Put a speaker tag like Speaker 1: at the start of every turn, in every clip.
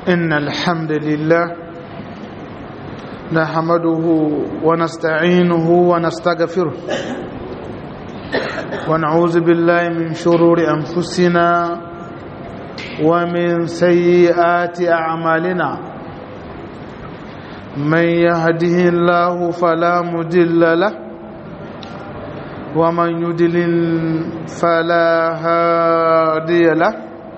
Speaker 1: إن الحمد لله نحمده ونستعينه ونستغفره ونعوذ بالله من شرور أنفسنا ومن سيئات أعمالنا من يهده الله فلا مدل له ومن يدلل فلا هادي له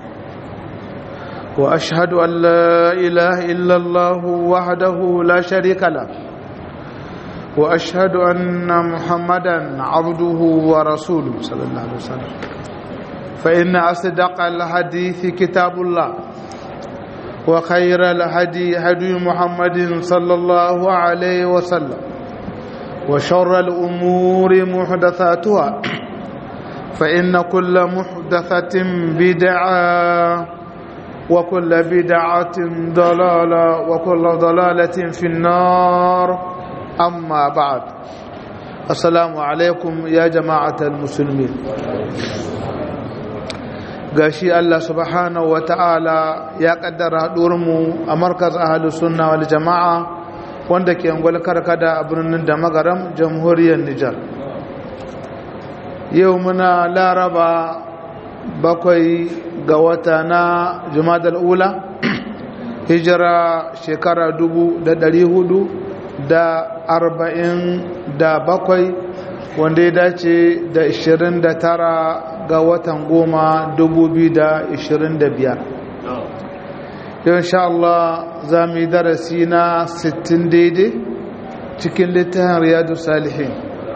Speaker 1: واشهد ان لا اله الا الله وحده لا شريك له واشهد ان محمدا عبده ورسوله صلى الله عليه وسلم فان اصدق الحديث كتاب الله وخير الهدي هدي محمد صلى الله عليه وسلم وشر الامور محدثاتها فان كل محدثه بدعه وكل بدعة ضلالة وكل ضلالة في النار أما بعد السلام عليكم يا جماعة المسلمين gashi Allah subhanahu wa ta'ala ya kaddara mu a markaz ahalus sunna wal jama'a wanda ke angwal karkada a birnin da magaram jamhuriyar Nijar yau muna laraba bakwai ga wata na jumadal ula hijira shekara dubu da dari hudu da arba'in da bakwai wanda ya dace da ishirin da tara ga watan goma dubu biyu da ishirin da biyar yau insha Allah za mu yi darasi na sittin daidai cikin littafin riyadu salihin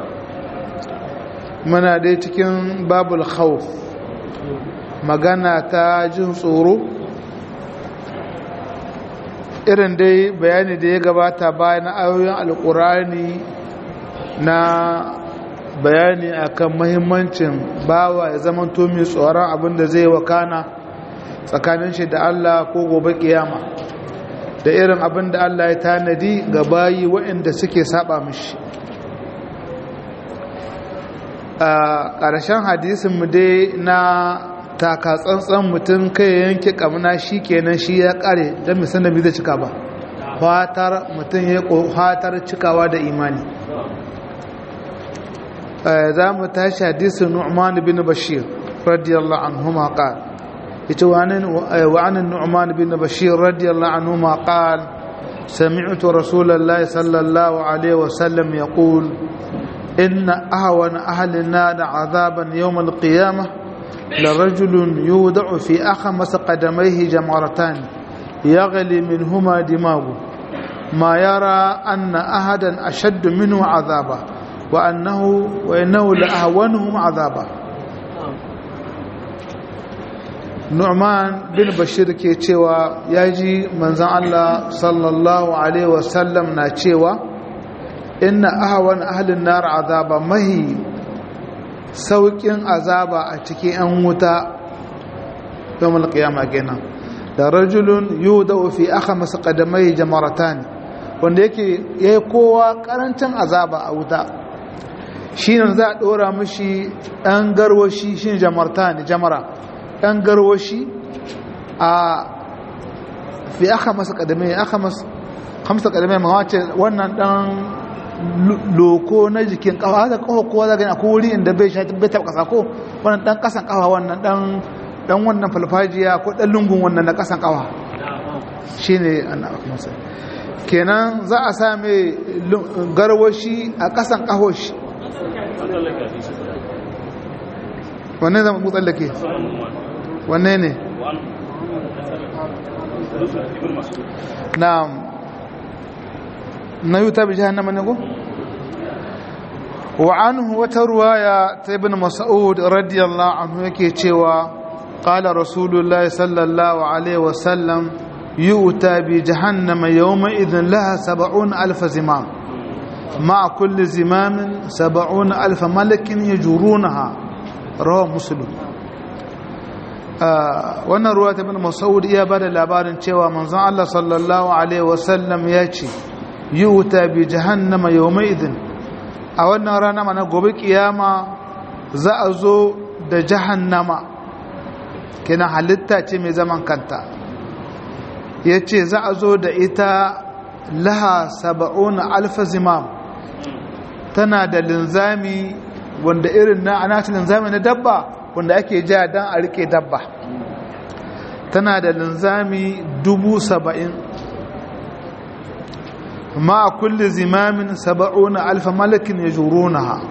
Speaker 1: muna dai cikin babul khawf magana ta jin tsoro irin dai bayani da ya gabata bayan ayoyin alkurani na bayani akan mahimmancin bawa ya zama mai tsoron abinda zai wakana tsakanin shi da Allah ko gobe kiyama da irin abinda Allah ya tanadi ga bayi waɗanda suke saba mishi a ƙarshen hadisinmu dai na taka tsantsan mutum kai yanke kamuna shi kenan shi ya kare don misan da zai cika ba fatar mutum ya fatar cikawa da imani za mu tashi hadisun nu'man bin bashir radiyallahu anhu ma qal ita wa anan nu'man bin bashir radiyallahu anhu ma qal سمعت رسول الله صلى الله عليه وسلم يقول إن أهون أهل النار عذابا يوم القيامة لرجل يودع في أخمس قدميه جمرتان يغلي منهما دماغه ما يرى أن أحدا أشد منه عذابا وأنه وإنه لأهونهم عذابا Nu'man bin Bashir ke cewa ya ji manzan Allah sallallahu Alaihi wasallam na cewa inna ahawan ahalin nar azaba mahi sauƙin azaba a cikin 'yan wuta yau malƙiyama kenan da rajulun yiwu da ofi aka masa ƙadamai jamarata ne wanda yake ya yi kowa ƙarancin azaba a wuta shi ne za a ɗora mashi ɗan garwashi shi jamarta ne jamara ɗan garwashi a fi aka masa ƙadamai aka masa ƙadamai mawace wannan ɗan loko na jikin kafa haka kafa kowa za gani akwai wuri inda bai sha bai taɓa ƙasa ko wannan ɗan ƙasan kafa wannan ɗan ɗan wannan falfajiya ko ɗan lungun wannan na ƙasan kafa shi ne kenan za a sa mai garwashi a ƙasan ƙahoshi wanne zama mutsallake wanne ne na'am na yuta bi jahannama ne ko wa anhu wata ruwaya ta ibn mas'ud radiyallahu anhu yake cewa qala rasulullahi sallallahu alaihi wa sallam yu'ta bi jahannama yawma idhin laha 70 alf zimam مع كل زمام سبعون ألف ملك يجرونها رواه مسلم wannan ruwa ta bin masaud iya bada labarin cewa manzon Allah sallallahu alaihi wasallam ya ce yi wuta bi jahannama yawma idin a wannan rana mana gobe kiyama za a zo da jahannama kenan halitta ce mai zaman kanta ya ce za a zo da ita laha saba'un alfa zimam tana da linzami wanda irin na anacin linzami na dabba wanda ake ja don a rike dabba tana da linzami dubu saba'in ma a kulle zimamin saba'un alfa malakin ya juro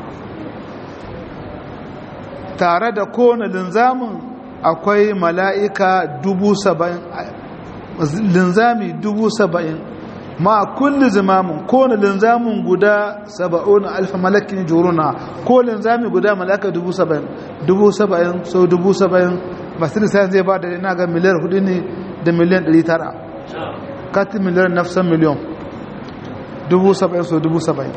Speaker 1: tare da kowane linzamin akwai mala'ika dubu saba'in linzami dubu saba'in ma kulli zimamin kowane linzamin guda saba'un alfa malakin juruna ko linzami guda mala'ika dubu saba'in dubu saba'in so dubu saba'in masu lissafi zai ba da ina ga miliyar hudu ne da miliyan ɗari tara katin miliyar nafsan miliyon dubu saba'in so dubu saba'in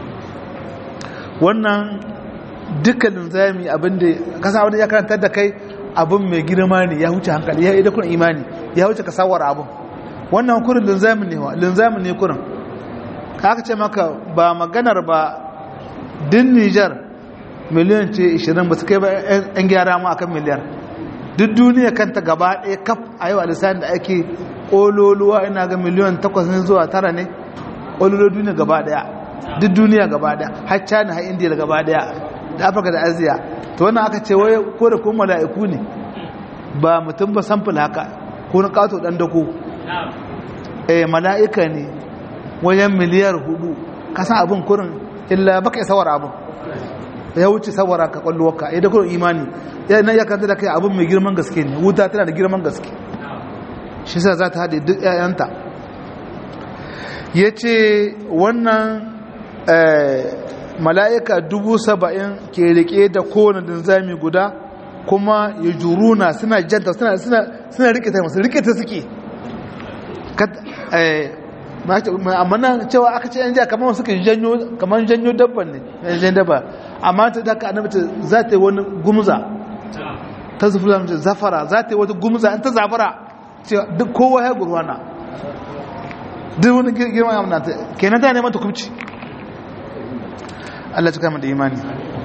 Speaker 1: wannan dukkan linzami abinda kasa wani ya karantar da kai abin mai girma ne ya wuce hankali ya yi da kun imani ya wuce ka sawar abin wannan kurin linzamin ne linzamin ne kurin ka aka ce maka ba maganar ba din nijar miliyan ce 20 ba su kai ba yan gyara mu akan miliyar duk duniya kanta gaba ɗaya kaf a yau a lissani da ake ƙololuwa ina ga miliyan 8 ne zuwa tara ne ƙololuwa duniya gaba ɗaya duk duniya gaba ɗaya har china har indiya gaba ɗaya da afirka da aziya to wannan aka ce wai ko da kuma mala'iku ne ba mutum ba samfil haka ko na kato dan dako eh mala'ika ne wajen miliyar hudu kasan abin kurin illa baka yi sawar abin ya wuce sawara ka kwallowarka ya da kurin imani ya nan ya kanta da kai abin mai girman gaske ne wuta tana da girman gaske shi sa za ta haɗe duk 'ya'yanta ya ce wannan mala'ika dubu saba'in ke rike da kowane dinzami guda kuma ya juruna suna janta suna rike ta masu rike ta suke amma nan cewa aka ce yan jiya kamar suka janyo kamar janyo dabban ne yan jan dabba amma ta daga annabta za ta yi wani gumza ta zufi zamce zafara za ta yi wata gumza an ta zafara cewa duk kowa ya gurwana duk wani girma ya munata kenan ta neman ta kubci Allah cika mu da imani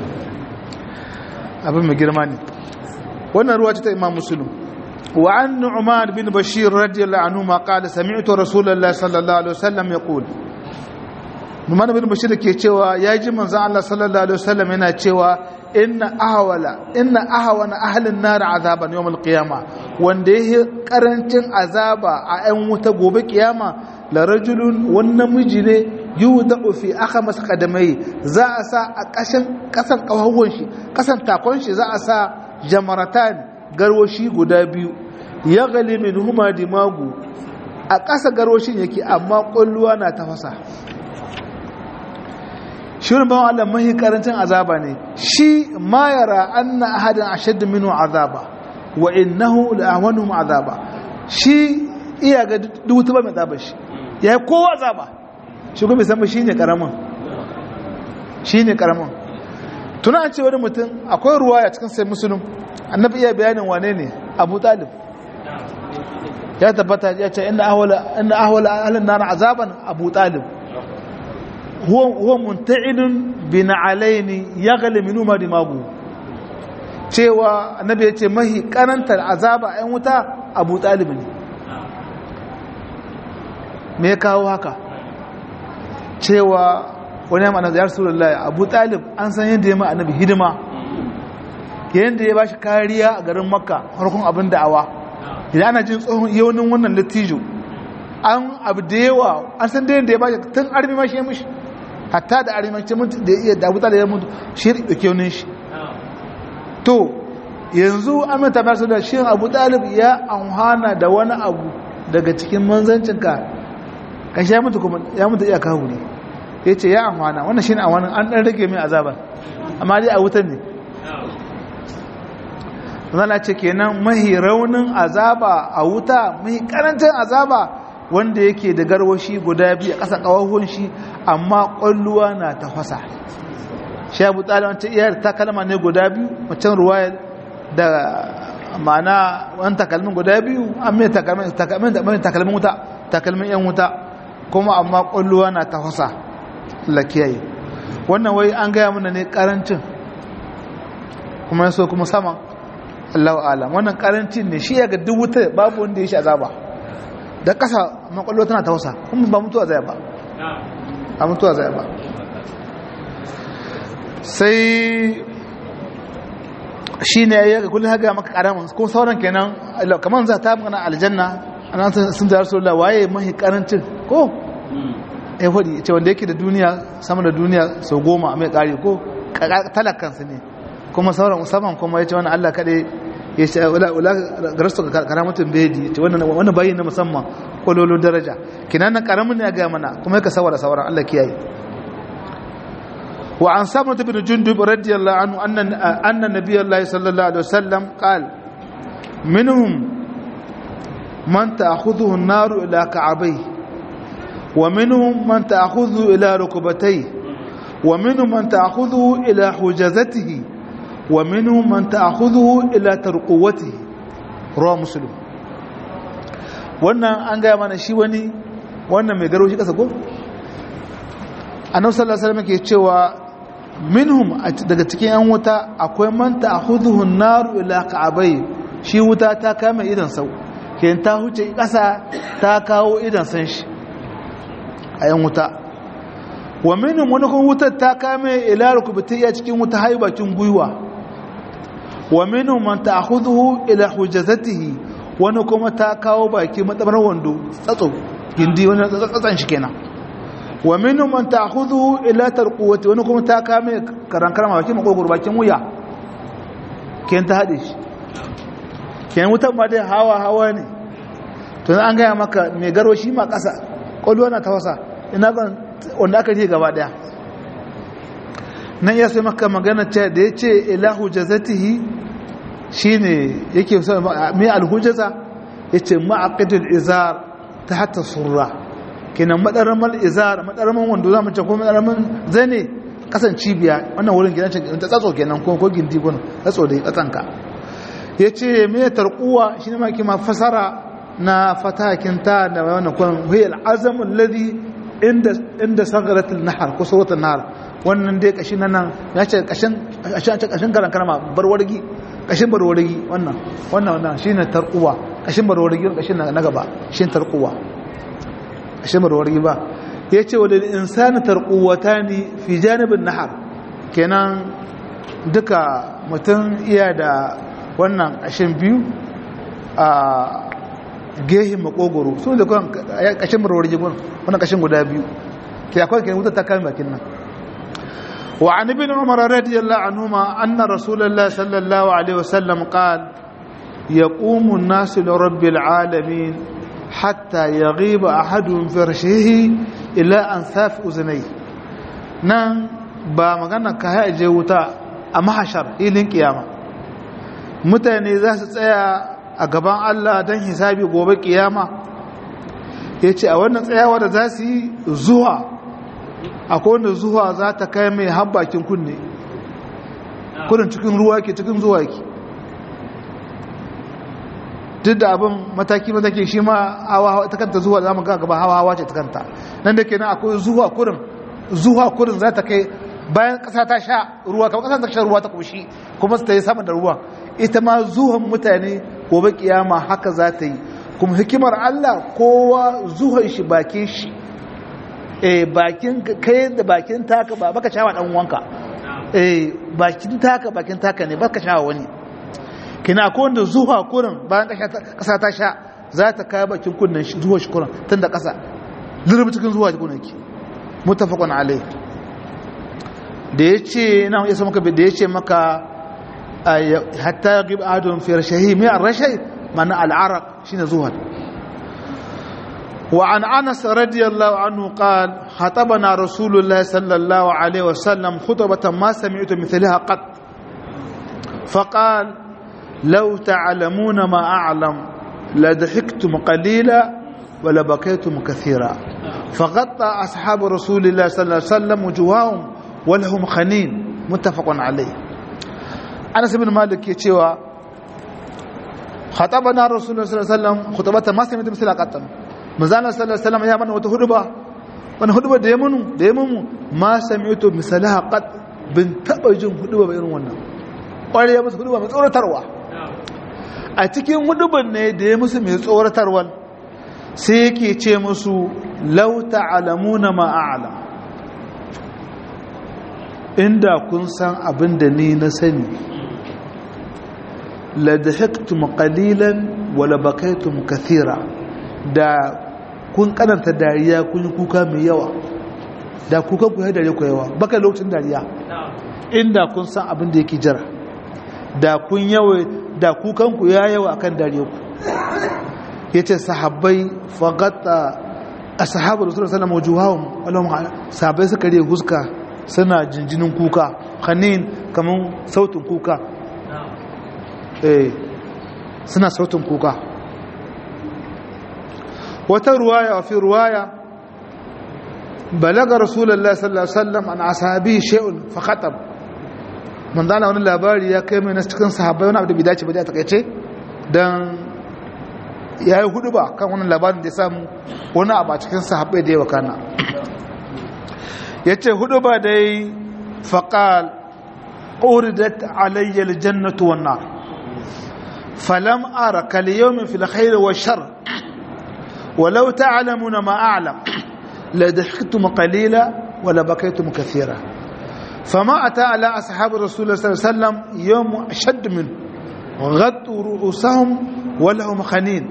Speaker 1: abin mai girma ne wannan ruwa ce ta imam muslim wa an nu'man bin bashir radiyallahu anhu ma qala sami'tu rasulullahi sallallahu alaihi wasallam yaqul nu'man bin bashir ke cewa ya ji manzon Allah sallallahu alaihi wasallam yana cewa inna ahwala inna ahwana ahlin nar azaban yawm alqiyama wanda yake karancin azaba a 'yan wuta gobe kiyama la rajulun wannan miji ne yuda fi aka masa kadamai za a sa a ƙashin ƙasan ƙawahon shi ƙasan takon shi za a sa jamaratan garwashi guda biyu ya gali min huma dimagu a ƙasa garwashin yake amma ƙwalluwa na tafasa shirin bawan Allah mahi karancin azaba ne shi ma yara anna ahadin ashaddu minhu azaba wa innahu la'awanuhum azaba shi iya ga duk ba mai azaba shi yayi kowa azaba shi kuma san shi ne karamin shi ne karamin tuna an ce wani mutum akwai ruwa ya cikin sai musulun annabi iya bayanin wane ne abu talib ya tabbata ya ce inda ahwala ahalin nana azaban abu talib huwa munta'inun bin alaini ya gali minu ma dimagu cewa annabi ya ce mahi karantar azaba 'yan wuta abu talib ne me kawo haka cewa wani yamma na ziyar surullahi abu talib an san yadda ya ma annabi hidima yadda ya ba shi kariya a garin makka harkun abin da'awa idan ana jin tsohon yaunin wannan lattijo an abu da yawa an san da yadda ya ba shi tun armi ma shi ya mishi hatta da armi ma mutu da iya da abu talib ya mutu shi ya ɗauke yaunin shi to yanzu an mai tabar da shi abu talib ya amhana da wani abu daga cikin manzancinka kashi ya mutu kuma ya mutu iya kawo ne ya ce ya amfana wannan shi ne amfanin an ɗan rage mai azabar amma dai a wutan ne zana ce kenan mahi raunin azaba a wuta mahi karancin azaba wanda yake da garwashi guda biyu a ƙasa ƙawahun shi amma ƙwalluwa na tafasa shi abu tsari wancan iyar takalma ne guda biyu wancan ruwa da ma'ana wani takalmin guda biyu an mai takalmin wuta takalmin yan wuta kuma amma ƙwalluwa na tafasa lakiyayi wannan wai an gaya mana ne ƙarancin kuma yaso kuma saman Allahu alam wannan karancin ne shi ya ga duk wuta babu wanda ya shi azaba da ƙasa makwallo tana tausa kuma ba mutuwa zai ba a mutuwa zai ba sai shi ne ya ga kullum haga maka karamin ko sauran kenan kamar za ta magana aljanna ana sun da rasulullah waye mahi karancin ko ya faɗi ce wanda yake da duniya sama da duniya sau goma a mai ƙari ko talakansu ne kuma sauran musamman kuma ya ce wani allah kaɗai ya ce wula garastu ga karamatun bedi ce wani bayi na musamman kololo daraja kinan nan karamin ne ya gaya mana kuma ya ka sawara sauran allah kiyaye وعن سمرة بن جندب رضي الله عنه أن أن النبي الله صلى الله عليه وسلم قال منهم من تأخذه النار إلى كعبيه ومنهم من تأخذه إلى ركبتيه ومنهم من تأخذه إلى حجزته ومنهم من تأخذه إلى ترقوته رواه مسلم wannan an gaya mana shi wani wannan mai garo shi kasa ko annabi sallallahu alaihi wasallam ke cewa minhum daga cikin yan wuta akwai man ta'khudhuhu an-nar ila ka'abai shi wuta ta kama idan sau ken ta huce kasa ta kawo idan san shi a yan wuta wa minhum wani kuma wutar ta kame ila rukubatiya cikin wuta haibakin guyuwa wa minhum man ta'khudhuhu ila hujazatihi wani kuma ta kawo baki madabar wando tsatso gindi wani tsatsan shi kenan wa minhum man ta'khudhu ila tarquwati wani kuma ta kame karan karama bakin makogoro bakin wuya ken ta hade shi ken wutan ma dai hawa hawa ne to an gaya maka mai garo shi ma kasa kwallo na tawasa ina ban wanda aka je gaba daya nan ya sai maka magana ce da ya ce ilahu jazatihi shine yake so mai alhujaza yace ma'aqidul izar ta hatta surra kenan madaramal izar madaraman wando zamu ce ko madaraman zane kasan cibiya wannan wurin gidan ce ta tsatso kenan ko ko gindi gun tsatso da tsatsanka yace me tarquwa shine ma kima fasara na fatakin ta da wannan kun huwa al-azam alladhi inda inda sagarat al-nahr ko surat an-nahr wannan dai kashin nan ya ce kashin kashin kashin karan karama barwargi kashin barwargi wannan wannan wannan shine tarquwa kashin barwargi kashin na gaba shine tarquwa shimar wargi ba ya ce wadda insani tarkuwata ne fi janibin nahar kenan duka mutum iya da wannan ƙashin biyu a gehin makogoro su da kwan ƙashin marwargi wannan ƙashin guda biyu ke akwai kenan wuta ta kame bakin nan wa an ibn umar radiyallahu anhuma anna rasulullah sallallahu alaihi wasallam qala yaqumu an-nasu li rabbil alamin hatta ya riba a hadun farshehi ila an safi uzunai nan ba magana ka haje wuta a mahashar ilin kiyama mutane za su tsaya a gaban Allah don hisabi gobe kiyama ya ce a wannan tsayawa da za su yi zuwa akwai wanda zuwa za ta kai mai habbakin kunne kudin cikin ruwa ke cikin zuwa ke duk da abin mataki-mataki shi ma hawa ta kanta zuwa za mu ga gaba hawa-hawa ce ta kanta nan da kenan akwai zuwa kurin zuwa kurin za ta kai bayan ƙasa ta sha ruwa kamar ƙasa ta sha ruwa ta ƙoshi kuma su ta yi sama da ruwa ita ma zuwan mutane gobe kiyama haka za ta yi kuma hikimar Allah kowa zuwan shi bakin shi eh bakin kai da bakin taka ba baka shawa dan uwanka eh bakin taka bakin taka ne baka shawa wani kina ko wanda zuwa kurin bayan kasa ta sha za ta kai bakin kunnan shi zuwa shi kurin tun da kasa zurbi cikin zuwa kunan ki mutafaqun alai da yace na yasa maka da yace maka hatta yaqib adun fi rashahi mi ar-rashay mana al-araq shine zuwa وعن أنس رضي الله عنه قال خطبنا رسول الله صلى الله عليه وسلم خطبة ما سمعت مثلها قط فقال لو تعلمون ما أعلم لضحكتم قليلا ولبكيتم كثيرا فغطى أصحاب رسول الله صلى الله عليه وسلم وجوههم ولهم خنين متفق عليه أنس بن مالك يتشوى خطبنا رسول الله صلى الله عليه وسلم خطبة ما سمعت مثل قطن مزانا صلى الله عليه وسلم يا من وتهدبا wani huduba da ya munu da ya munu ma sami'tu misalaha qad bin taba jin huduba ba irin wannan kware ya musu huduba mai tsoratarwa a cikin huduban ne da ya musu mai tsoratarwa sai yake ce musu lauta alamuna ma'ala inda kun san abin da ni na sani la dahiktum qalilan wala bakaitum kathira da kun kananta dariya kun yi kuka mai yawa da kuka ku yi dariya ku yawa baka lokacin dariya inda kun san abin da yake jira da kun yawa da kukan ku ya yawa akan dariya ku yace sahabbai faqata ashabu rasulullahi sallallahu alaihi wasallam wujuhahum sahabbai suka riya huska suna jinjinin kuka khanin kaman sautin kuka eh suna sautin kuka wata ruwaya wa fi ruwaya balaga rasulullahi sallallahu alaihi wasallam an ashabi shay'un fa khatab man dana wani labari ya kai mai na cikin sahabbai wani abu da bai dace ba da takaice dan yayi hudu ba kan wannan labarin da ya samu wani abu a cikin sahabbai da yawa kana yace hudu ba dai faqal uridat alayya aljannatu wan nar falam ara kal yawmin fil khair wa shar ولو تعلمون ما أعلم لضحكتم قليلا ولبكيتم كثيرا فما أتى على أصحاب رسول الله صلى الله عليه وسلم يوم أشد منه غطوا رؤوسهم ولهم خنين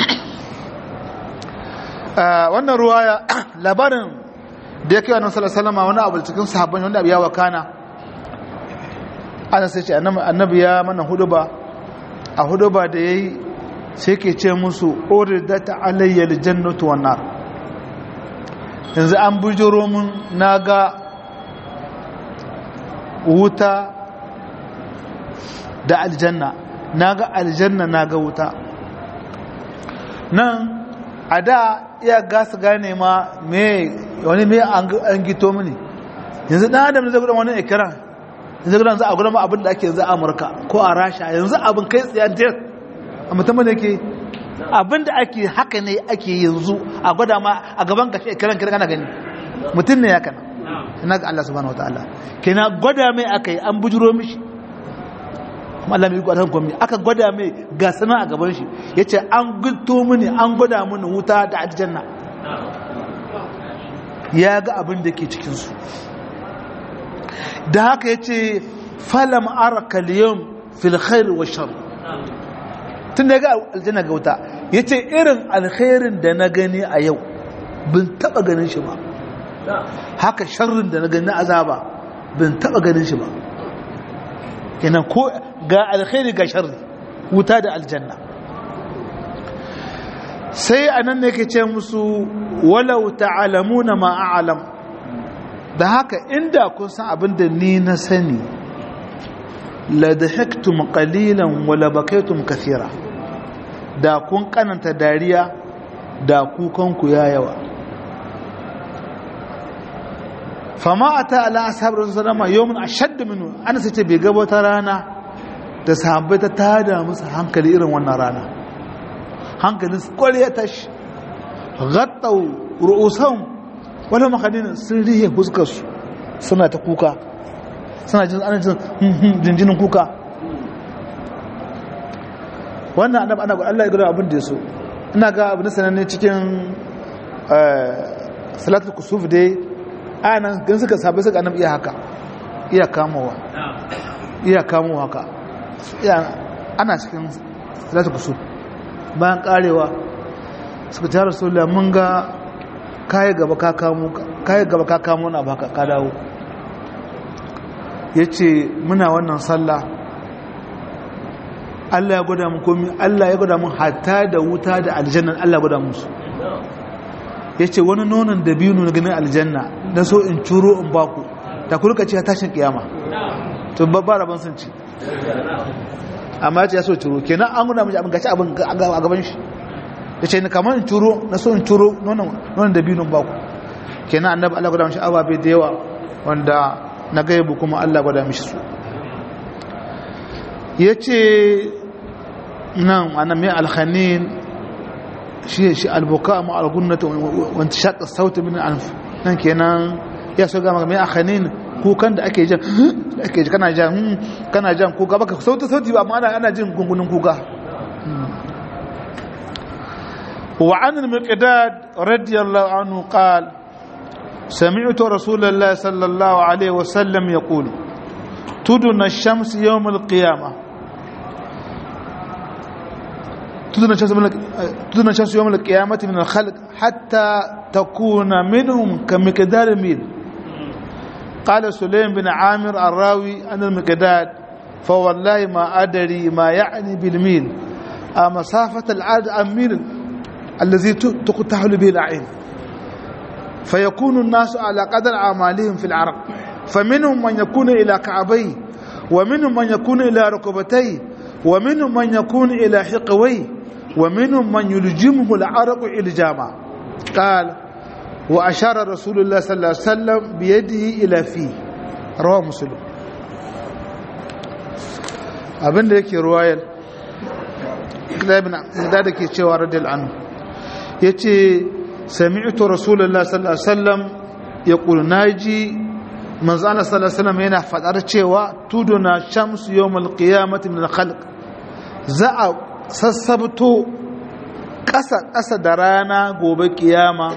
Speaker 1: wannan ruwaya labarin da ya kai wa nasarar salama wani abu cikin sahabban wanda abu ya wakana ana sai ce annabi ya mana huduba a huduba da ya yi sai ke ce musu oridata alayyar jannatu wannan yanzu an bujiro mun na ga wuta da aljanna na ga aljanna na ga wuta nan a da iya gasa gane ma me wani me an gito mini yanzu dan adam zai gudan wani ikiran yanzu gudan za a gudan ma abin da ake yanzu a amurka ko a rasha yanzu abin kai tsayantar a musamman da ke abin da ake haka ne ake yanzu a gwada ma a gaban kashe ikiran kiran kana gani mutum ne ya kana ina ga Allah subhanahu wataala kenan gwada mai aka yi an bujuro mishi kuma Allah mai gwada komai aka gwada mai ga sana a gaban shi yace an gulto mini an gwada mini wuta da aljanna ya ga abin da ke cikin su da haka yace falam araka al-yawm fil khair wa shar tun da ga aljanna ga wuta yace irin alkhairin da na gani a yau bin taba ganin shi ba haka sharrin da na gani azaba bin taba ganin shi ba kenan ko ga alkhairi ga sharri wuta da aljanna sai anan ne ke ce musu walau ta'lamuna ma a'lam da haka inda kun san abin da ni na sani la dahaktum qalilan wa la bakaytum kathira da kun kananta dariya da kukan ku ya yawa fama a ta ala asabar rasu salama yawon a shadda minu ana sai ce bai gaba ta rana da sahabbai ta tada musu hankali irin wannan rana hankalin su kwari ya tashi gattau ru'usan wani makadin sun rihe fuskarsu suna ta kuka suna jin ana jin jinjinin kuka wannan annab ana Allah ya gada abin da ya so ina ga abin sananne cikin salatul kusuf dai anan gan suka sabai suka annabi iya haka iya kamowa iya kamowa haka ana cikin salatu kusur bayan karewa suka tara rasulullah mun ga kai gaba ka kamo kai gaba ka kamo na baka ka dawo yace muna wannan sallah Allah ya gwada mun komi Allah ya gwada mun hatta da wuta da aljanna Allah ya gwada musu ya ce wani nonon da biyu na ganin aljanna na so in curo in baku ta kurka ce tashin kiyama to babba rabon sun ci amma ya ce ya so curo kenan an guna mace abin gaci abin a gaban shi ya ce ni kamar in curo na so in curo nonon da biyu baku kenan annabi Allah gwada mashi ababe da yawa wanda na gaibu kuma Allah gwada mishi su ya ce nan ana mai alhanin shi shi albuka ma algunnata wanda shaƙa sautin min anf nan kenan ya so gama mai akhanin kukan da ake jan ake ji kana jan kana jan kuka baka sauti sauti ba amma ana jin gungunin kuka وعن المقداد رضي الله عنه قال سمعت رسول الله صلى الله عليه وسلم يقول تدن الشمس يوم القيامة تدن الشمس, تدن الشمس يوم القيامة من الخلق حتى تكون منهم كمقدار ميل قال سليم بن عامر الراوي عن المقداد فوالله ما أدري ما يعني بالميل مسافة العاد أم ميل الذي تقتحل به العين فيكون الناس على قدر أعمالهم في العرق فمنهم من يكون إلى كعبيه ومنهم من يكون إلى ركبتيه ومنهم من يكون إلى حقويه ومنهم من يلجمه العرق إلجاما قال وأشار رسول الله صلى الله عليه وسلم بيده إلى فيه رواه مسلم abin da yake ruwayar da da ke cewa radiyal anhu ya ce sami'tu rasulullah sallallahu alaihi wasallam ya ƙulu naji manzana sallallahu alaihi wasallam yana faɗar cewa tuduna shamsu yawmal qiyamati min al-khalq za a sassabto ƙasa ƙasa da rana gobe kiyama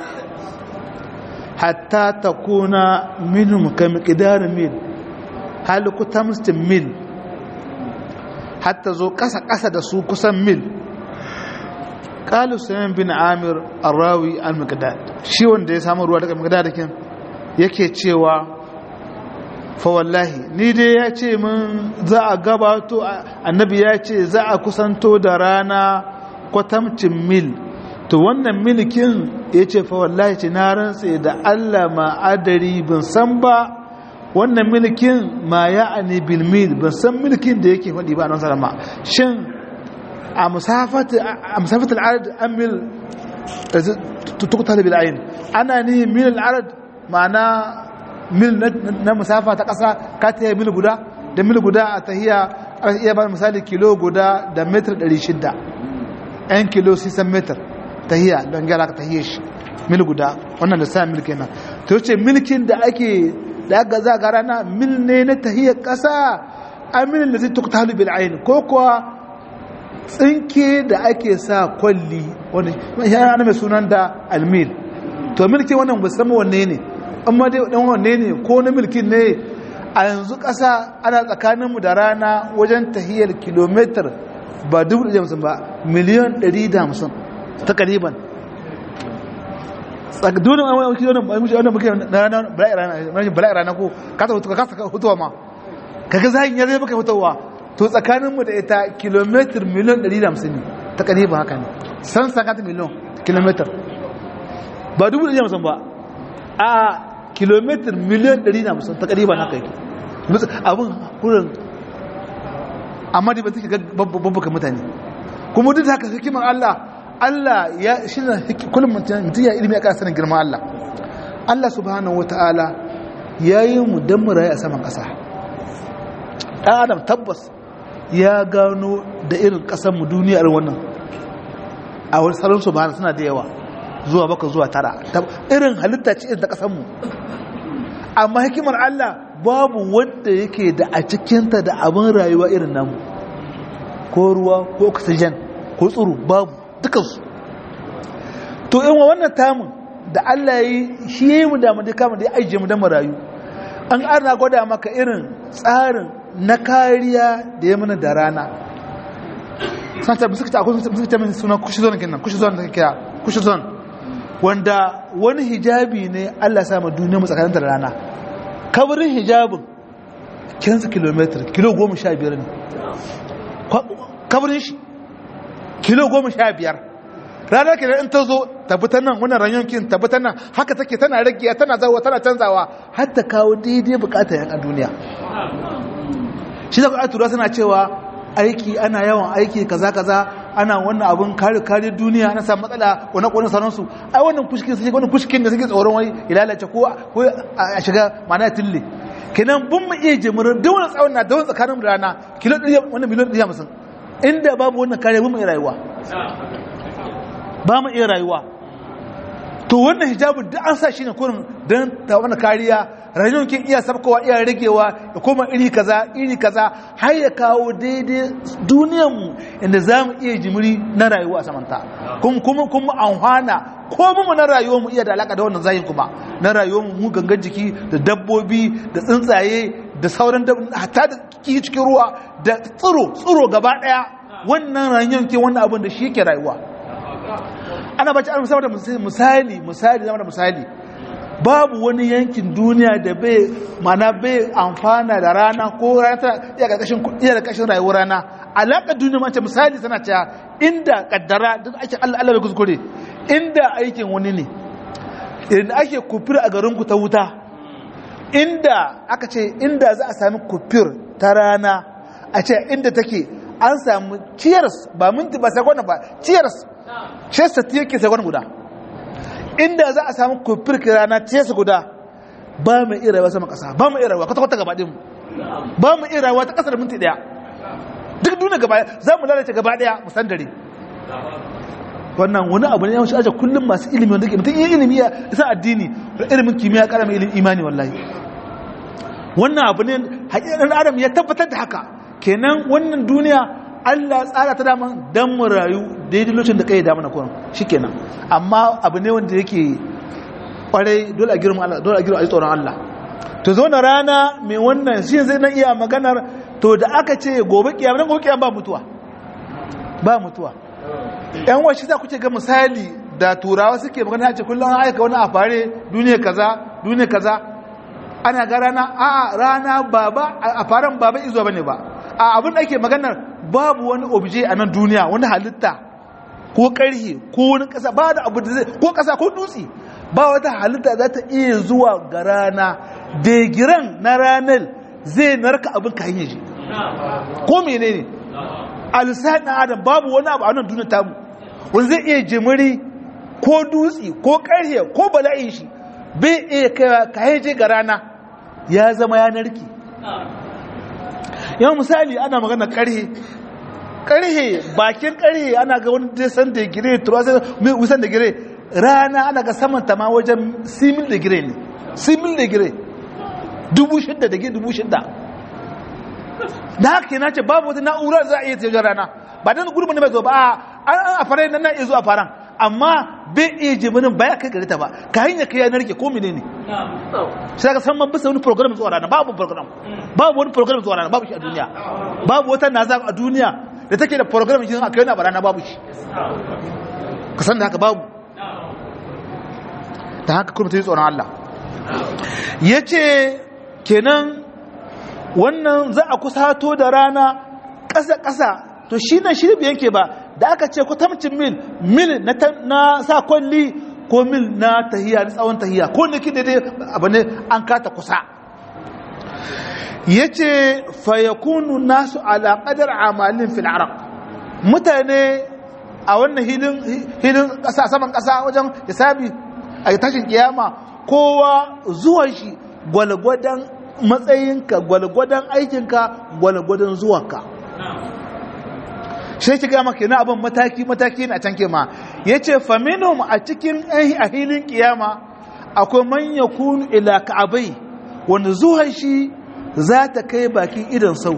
Speaker 1: hatta takuna minhum kamiqdar mil hal kutamstin mil hatta zo ƙasa-ƙasa da su kusan mil ƙalu sayan bin amir arrawi al-maqdad shi wanda ya samu ruwa daga maqdadakin yake cewa fa wallahi ni dai ya ce min za a gabato annabi ya ce za a kusanto da rana kwatamcin mil to wannan milikin ya ce fa wallahi ce na rantse da allah ma'adari bin san ba wannan milkin ma ya ani bilmil ban san milkin da yake faɗi ba a nan salama shin a musafatar al'ad an mil tukuta da bil'ayin ana ni mil al'ad ma'ana mil na musafa ta ƙasa ka ta yi mil guda da mil guda a tahiya an iya ba misali kilo guda da metar 600 'yan kilo 600 metar tahiya don gyara ka tahiyar shi mil guda wannan da sa mil kenan ta wuce milkin da ake da aka za ga rana mil ne na tahiyar ƙasa aminin da zai tukta halu bil ayin ko kuwa tsinke da ake sa kwalli wani ya mai sunan da almil to milkin wannan musamman wanne ne amma dai dan wanne ne ko na milkin ne a yanzu ƙasa ana tsakaninmu da rana wajen tahiyar kilomitar ba dubu da jamsin ba miliyan ɗari da hamsin ta kariban dole ma wani kilonin ba mushi wannan muke na rana bala'i rana ko ka ta ka kasa hutuwa ma kaga zahin ya zai baka hutuwa to tsakanin mu da ita kilometer miliyan 150 ne ta kariban haka ne san sakata miliyan kilometer ba dubu da jamsin ba a kilometer miliyan 150 ta kariban haka yake abin kurin amma da ba take babbaka mutane kuma duk haka hikimar Allah Allah ya shi ne kullum mutum ya ilimi ya sanin girman Allah Allah subhanahu wata'ala ya yi mu don mu rayu a saman ƙasa ɗan adam tabbas ya gano da irin ƙasar mu duniyar wannan a wani salon su ba suna da yawa zuwa baka zuwa tara irin halitta ce irin ta ƙasar mu amma hikimar Allah babu wanda yake da a cikinta da abin rayuwa irin namu ko ruwa ko oxygen ko tsoro babu dukansu to in wa wannan tamun da Allah ya yi shi ya yi mu damu da kama da ya ajiye mu da marayu an ana gwada maka irin tsarin na kariya da ya mana da rana santa bi suka akwai suka ta min suna kushi zon kenan kushi zon da kira kushi zon wanda wani hijabi ne Allah ya sa ma duniya mu tsakanin da rana kabarin hijabin kinsa kilometer kilo goma sha biyar ne kabarin shi kilo goma sha biyar ranar ke in ta zo tabbatar nan wannan ranyankin tabbatar nan haka take tana rage tana zawa tana canzawa har ta kawo daidai bukatar yan a duniya shi da kuwa tura suna cewa aiki ana yawan aiki kaza kaza ana wannan abun kare kare duniya ana samu matsala wani kwanan sauransu ai wannan kushkin sai wannan kushkin da suke tsoron wai ilalace ko ko a shiga mana tille kenan bun mu iya jimirin duk wani tsawon na da wani tsakanin rana kilo ɗaya wannan miliyan ɗaya musun inda babu wannan kare bun mu iya rayuwa ba mu iya rayuwa to wannan hijabin duk an sa shi ne kurin don ta wani kariya rayuwar kin iya sabkowa iya ragewa ya koma iri kaza iri kaza har ya kawo daidai duniyar mu inda za mu iya jimiri na rayuwa a samanta kuma kuma kuma amfana ko mu na rayuwar mu iya da alaka da wannan zayin kuma na rayuwar mu gangan jiki da dabbobi da tsuntsaye da sauran hatta da ki cikin ruwa da tsiro tsiro gaba daya wannan rayuwar ke wannan abin da shi yake rayuwa ana bace an saboda misali misali zama da misali babu wani yankin duniya da bai mana bai amfana da rana ko rana ta iya karkashin iya da kashin rayuwar rana alaƙar duniya mace misali tana cewa inda kaddara duk ake Allah Allah bai kuskure inda aikin wani ne idan ake kufir a garin ku ta wuta inda aka ce inda za a sami kufir ta rana a ce inda take an samu cheers ba minti ba sakon ba cheers cheers ta yake sakon guda inda za a samu kufir rana cheers guda ba mu iya rayuwa sama kasa ba mu iya rayuwa kwata kwata gaba din ba mu iya rayuwa ta kasar minti daya duk duniya gaba za mu lalace gaba daya mu san dare wannan wani abu ne yawanci aje kullum masu ilimi wanda ke mutum iya ilimi ya isa addini da ilimin kimiyya kara mai ilimin imani wallahi wannan abu ne haƙiƙar adam ya tabbatar da haka kenan wannan duniya Allah tsara ta dama dan mu rayu daidai lokacin da kai da mana kuran shikenan amma abu ne wanda yake kwarai dole a girma Allah dole a girma a tsoron Allah to zo na rana mai wannan shi zai na iya maganar to da aka ce gobe kiyama nan gobe kiyama ba mutuwa ba mutuwa yan wasu za ku ce ga misali da turawa suke magana ce kullum an aika wani a fare duniya kaza duniya kaza ana ga rana a rana baba a faren baba izuwa bane ba a abin da ake maganar babu wani obje a nan duniya wani halitta ko karhe ko wani kasa ba da abu da zai ko kasa ko dutse ba wata halitta za ta iya zuwa ga rana degiran na ranar zai narka abin ka hanyar shi ko menene a lissafin adam babu wani abu a nan duniya tamu wani zai iya jimiri ko dutse ko karhe ko bala'in shi bai iya kayan je ga rana ya zama ya narki yawan misali ana magana karhe karhe bakin karhe ana ga wani desan da gire wisan da gire rana ana ga saman ta ma wajen simil da gire ne simil da gire dubu shidda da gire dubu shidda da haka yana ce babu wata na'urar za a iya tafiyar rana ba don gurbin da mai zo ba an a fara nan na iya zuwa faran amma bai iya jimirin baya kai gari ta ba ka hanyar kai yanar ke ko mene ne sai ka san man bisa wani program zuwa rana babu program babu wani program zuwa rana babu shi a duniya babu wata naza a duniya da take da program shi a kai na barana babu shi ka san da haka babu ta haka kuma ta yi tsoron Allah ya ce kenan wannan za a kusato da rana ƙasa-ƙasa to shi nan shi bai yanke ba da aka ce kwatamcin mil mil na sa kwalli ko mil na tahiya na tsawon tahiya ko ne kin daidai abu ne an kata kusa ya ce fayakunu nasu alaƙadar amalin fil arab mutane a wannan hilin ƙasa saman ƙasa wajen hisabi a tashin kiyama kowa zuwan shi gwalgwadon matsayinka gwalgwadon aikinka gwalgwadon zuwanka shi ki gama kenan abin mataki mataki na can kema ya ce faminum a cikin a hilin kiyama akwai manya kunu ila ka'abai wanda zuwan shi za ta kai bakin idan sau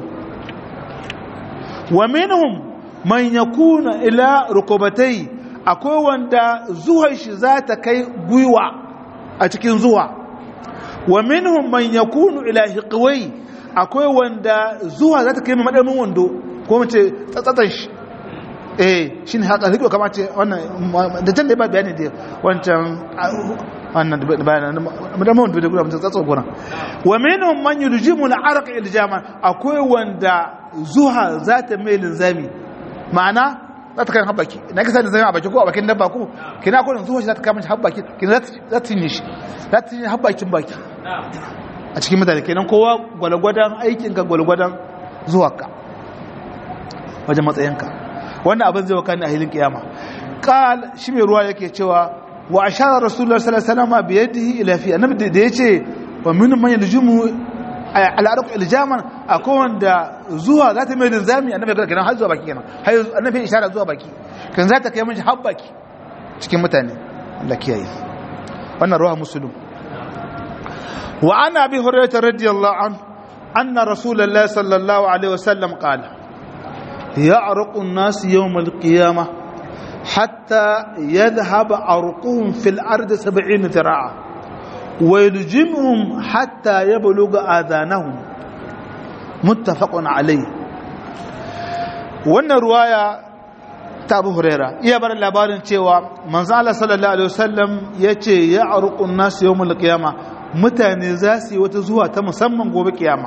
Speaker 1: wa minhum man yakuna ila rukubatai akwai wanda zuwan shi za ta kai gwiwa a cikin zuwa wa minhum man yakunu ila hiqwai akwai wanda zuwa za ta kai madamin wando ko mace tsatsatsan shi eh shine haka hiqwa kamar ce wannan da can da ba bayani da wancan wannan da bayani madamin wando da gura mutum tsatsan gura wa minhum man yuljimu al-arq iljaman akwai wanda zuwa za ta mai linzami ma'ana za ta kai habbaki na kasa da zama a baki ko a bakin dabba ko kina ko zuwa shi za ta kama shi habbaki kina za ta yi shi za ta yi habbakin baki a cikin mutane kenan kowa gwalgwadon aikinka gwalgwadon zuwaka wajen matsayinka wannan abin zai wakani a hilin kiyama qal shi mai ruwa yake cewa wa ashara rasulullah sallallahu alaihi wasallam bi yadihi ila fi annabi da yace wa min man yaljumu al'arq iljaman akwai wanda zuwa za ta mai linzami annabi ga kenan har zuwa baki kenan har annabi ishara zuwa baki kan za ta kai mishi har baki cikin mutane Allah kiyaye wannan ruwa muslim wa ana bi hurairah radiyallahu anhu anna rasulullahi sallallahu alaihi wasallam qala ya'raqu an-nas yawm al-qiyamah hatta yadhhab arquhum fil ardi 70 zira'a wa yuljimuhum hatta yablugha adhanahum muttafaqun alayhi wannan ruwaya ta abu huraira iya bar labarin cewa manzo Allah sallallahu alaihi wasallam yace ya arqun nas yawmul qiyama mutane za su yi wata zuwa ta musamman gobe kiyama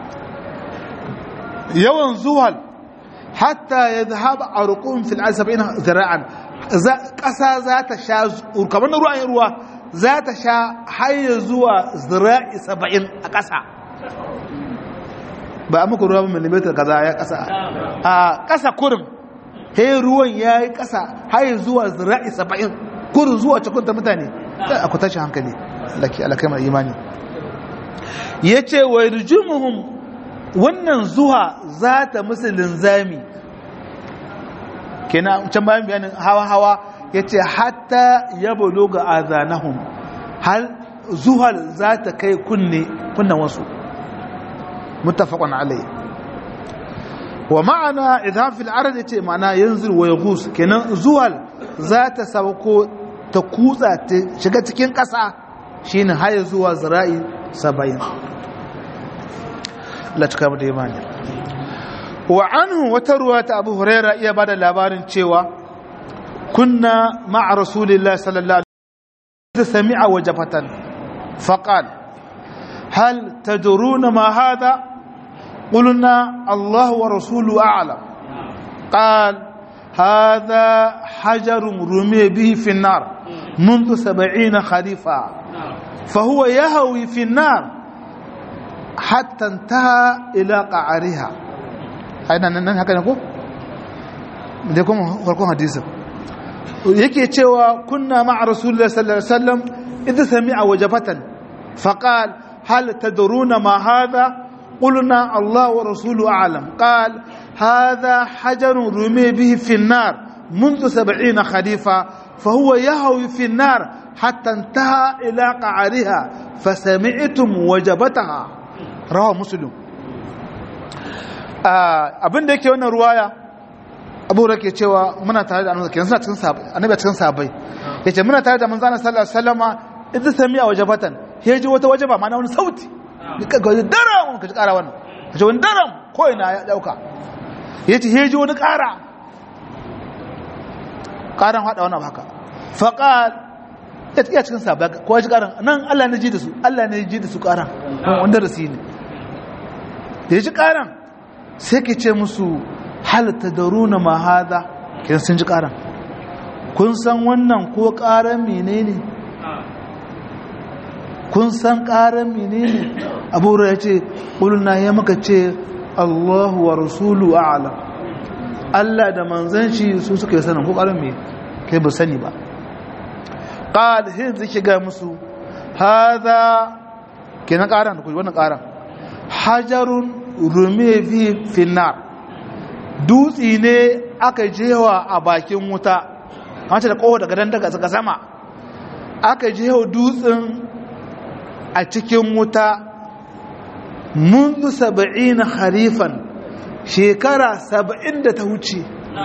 Speaker 1: yawan zuwal hatta yadhhab arqun fil asabina zira'an kasa za ta sha kamar ruwan ruwa za ta sha har zuwa zira'i 70 a kasa ba a muku ruwa ba millimeter kaza ya kasa a kasa kurin he ruwan ya yi kasa har zuwa zira'i saba'in kurin zuwa cikin mutane a ku tashi hankali laki alakai mai imani ya ce wa yarjumuhum wannan zuwa za ta musu linzami kenan can bayan bayanin hawa-hawa ya ce hatta ya balo ga azanahum har zuhal za ta kai kunne kunnan wasu متفق عليه ومعنى إذهاب في العرض يتي معنى ينزل ويغوص كنا زوال ذات سوكو تكوزا شغا cikin ƙasa shine haye zuwa zira'i 70 la cika da imani wa anhu wata ruwa ta Abu Huraira iya bada labarin cewa kunna ma'a rasulillahi sallallahu alaihi wasallam sami'a wajafatan faqala هل تدرون ما هذا قلنا الله ورسوله أعلم قال هذا حجر رمي به في النار منذ سبعين خريفا فهو يهوي في النار حتى انتهى إلى قعرها أين هكذا نقول ديكم وركم حديثا yake cewa kunna ma'a rasulullahi sallallahu alaihi wasallam idza sami'a wajabatan faqala هل تدرون ما هذا قلنا الله ورسوله أعلم قال هذا حجر رمي به في النار منذ سبعين خريفا فهو يهوي في النار حتى انتهى إلى قعرها فسمعتم وجبتها رواه مسلم abin da yake wannan ruwaya abu da ke cewa muna tare da annabi kenan suna cikin sahabbai annabi cikin sahabbai yace muna tare da manzon sallallahu alaihi wasallama idan sami'a wajabatan ya ji wata waje ba mana wani sauti ka ga daram ka ji kara wannan ka ji wani daram ko ina ya dauka ya ce ya ji wani kara karan hada wannan haka faqal ya ce cikin sabba ko ya ji karan nan Allah ne ji da su Allah ne ji da su karan wanda da su ne da ya ji karan sai ke ce musu hal tadaruna ma hada kin sun ji karan kun san wannan ko karan menene kun san ƙarar menene abu ya ce ƙulna ya maka ce allahu wa rasulu a'alam allah da manzan shi su suka yi sanin ko ƙarar me kai ba sani ba ƙal hin zai ga musu haza ke na ƙara da kuji wannan ƙara hajarun rume fi finnar dutsi ne aka jewa a bakin wuta wacce da ƙoho daga dan daga sama aka jewa dutsen a cikin wuta mundu saba'in harifan shekara saba'in da ta wuce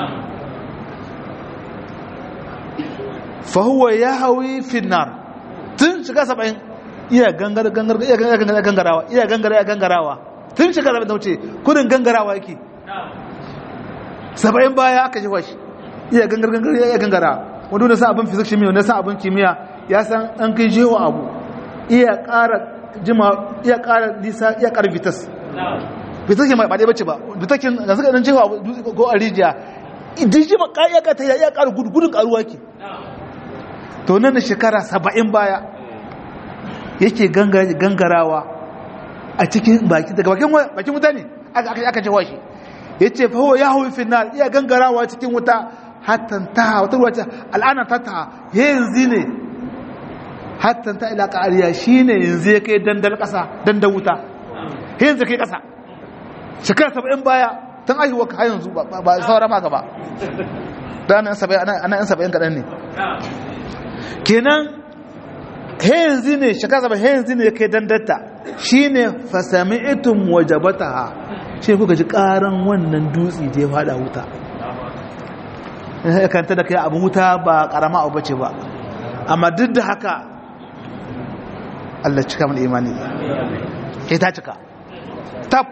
Speaker 1: fahuwa ya hawi finnar tun shiga saba'in iya gangar gangar iya gangar gangarawa iya gangar iya gangarawa tun shiga saba'in ta wuce kudin gangarawa yake saba'in baya aka shi washi iya gangar gangar iya gangarawa wanda wanda san abin fizik shimiya wanda san abin kimiyya ya san an kai jewa abu iya ƙara jima iya ƙara nisa iya ƙara vitas vitas ke ba ɗaya bace ba vitakin da suka ɗan jewa ko a rijiya idan jima ƙaya ka ta iya ƙara gudu gudun ƙaruwa ke to nan da shekara saba'in baya yake gangarawa a cikin baki daga bakin wuta ne aka jewa shi ya ce faho ya hau final iya gangarawa cikin wuta hatan ta wata ruwa ce al'ana ta ta yanzu ne hatan ta ila ƙariya shi ne yanzu ya kai dandal ƙasa dandal wuta yanzu kai ƙasa shekara saba'in baya tun aihuwa ka yanzu ba saura ma gaba da ana yan saba'in kaɗan ne kenan yanzu ne shaka zaba yanzu ne kai dandatta shine fasami'tum wajabataha shi kuka ji karan wannan dutsi da ya fada wuta kanta da kai abu wuta ba karama abu bace ba amma duk da haka Allah cika mana imani ke ta cika tab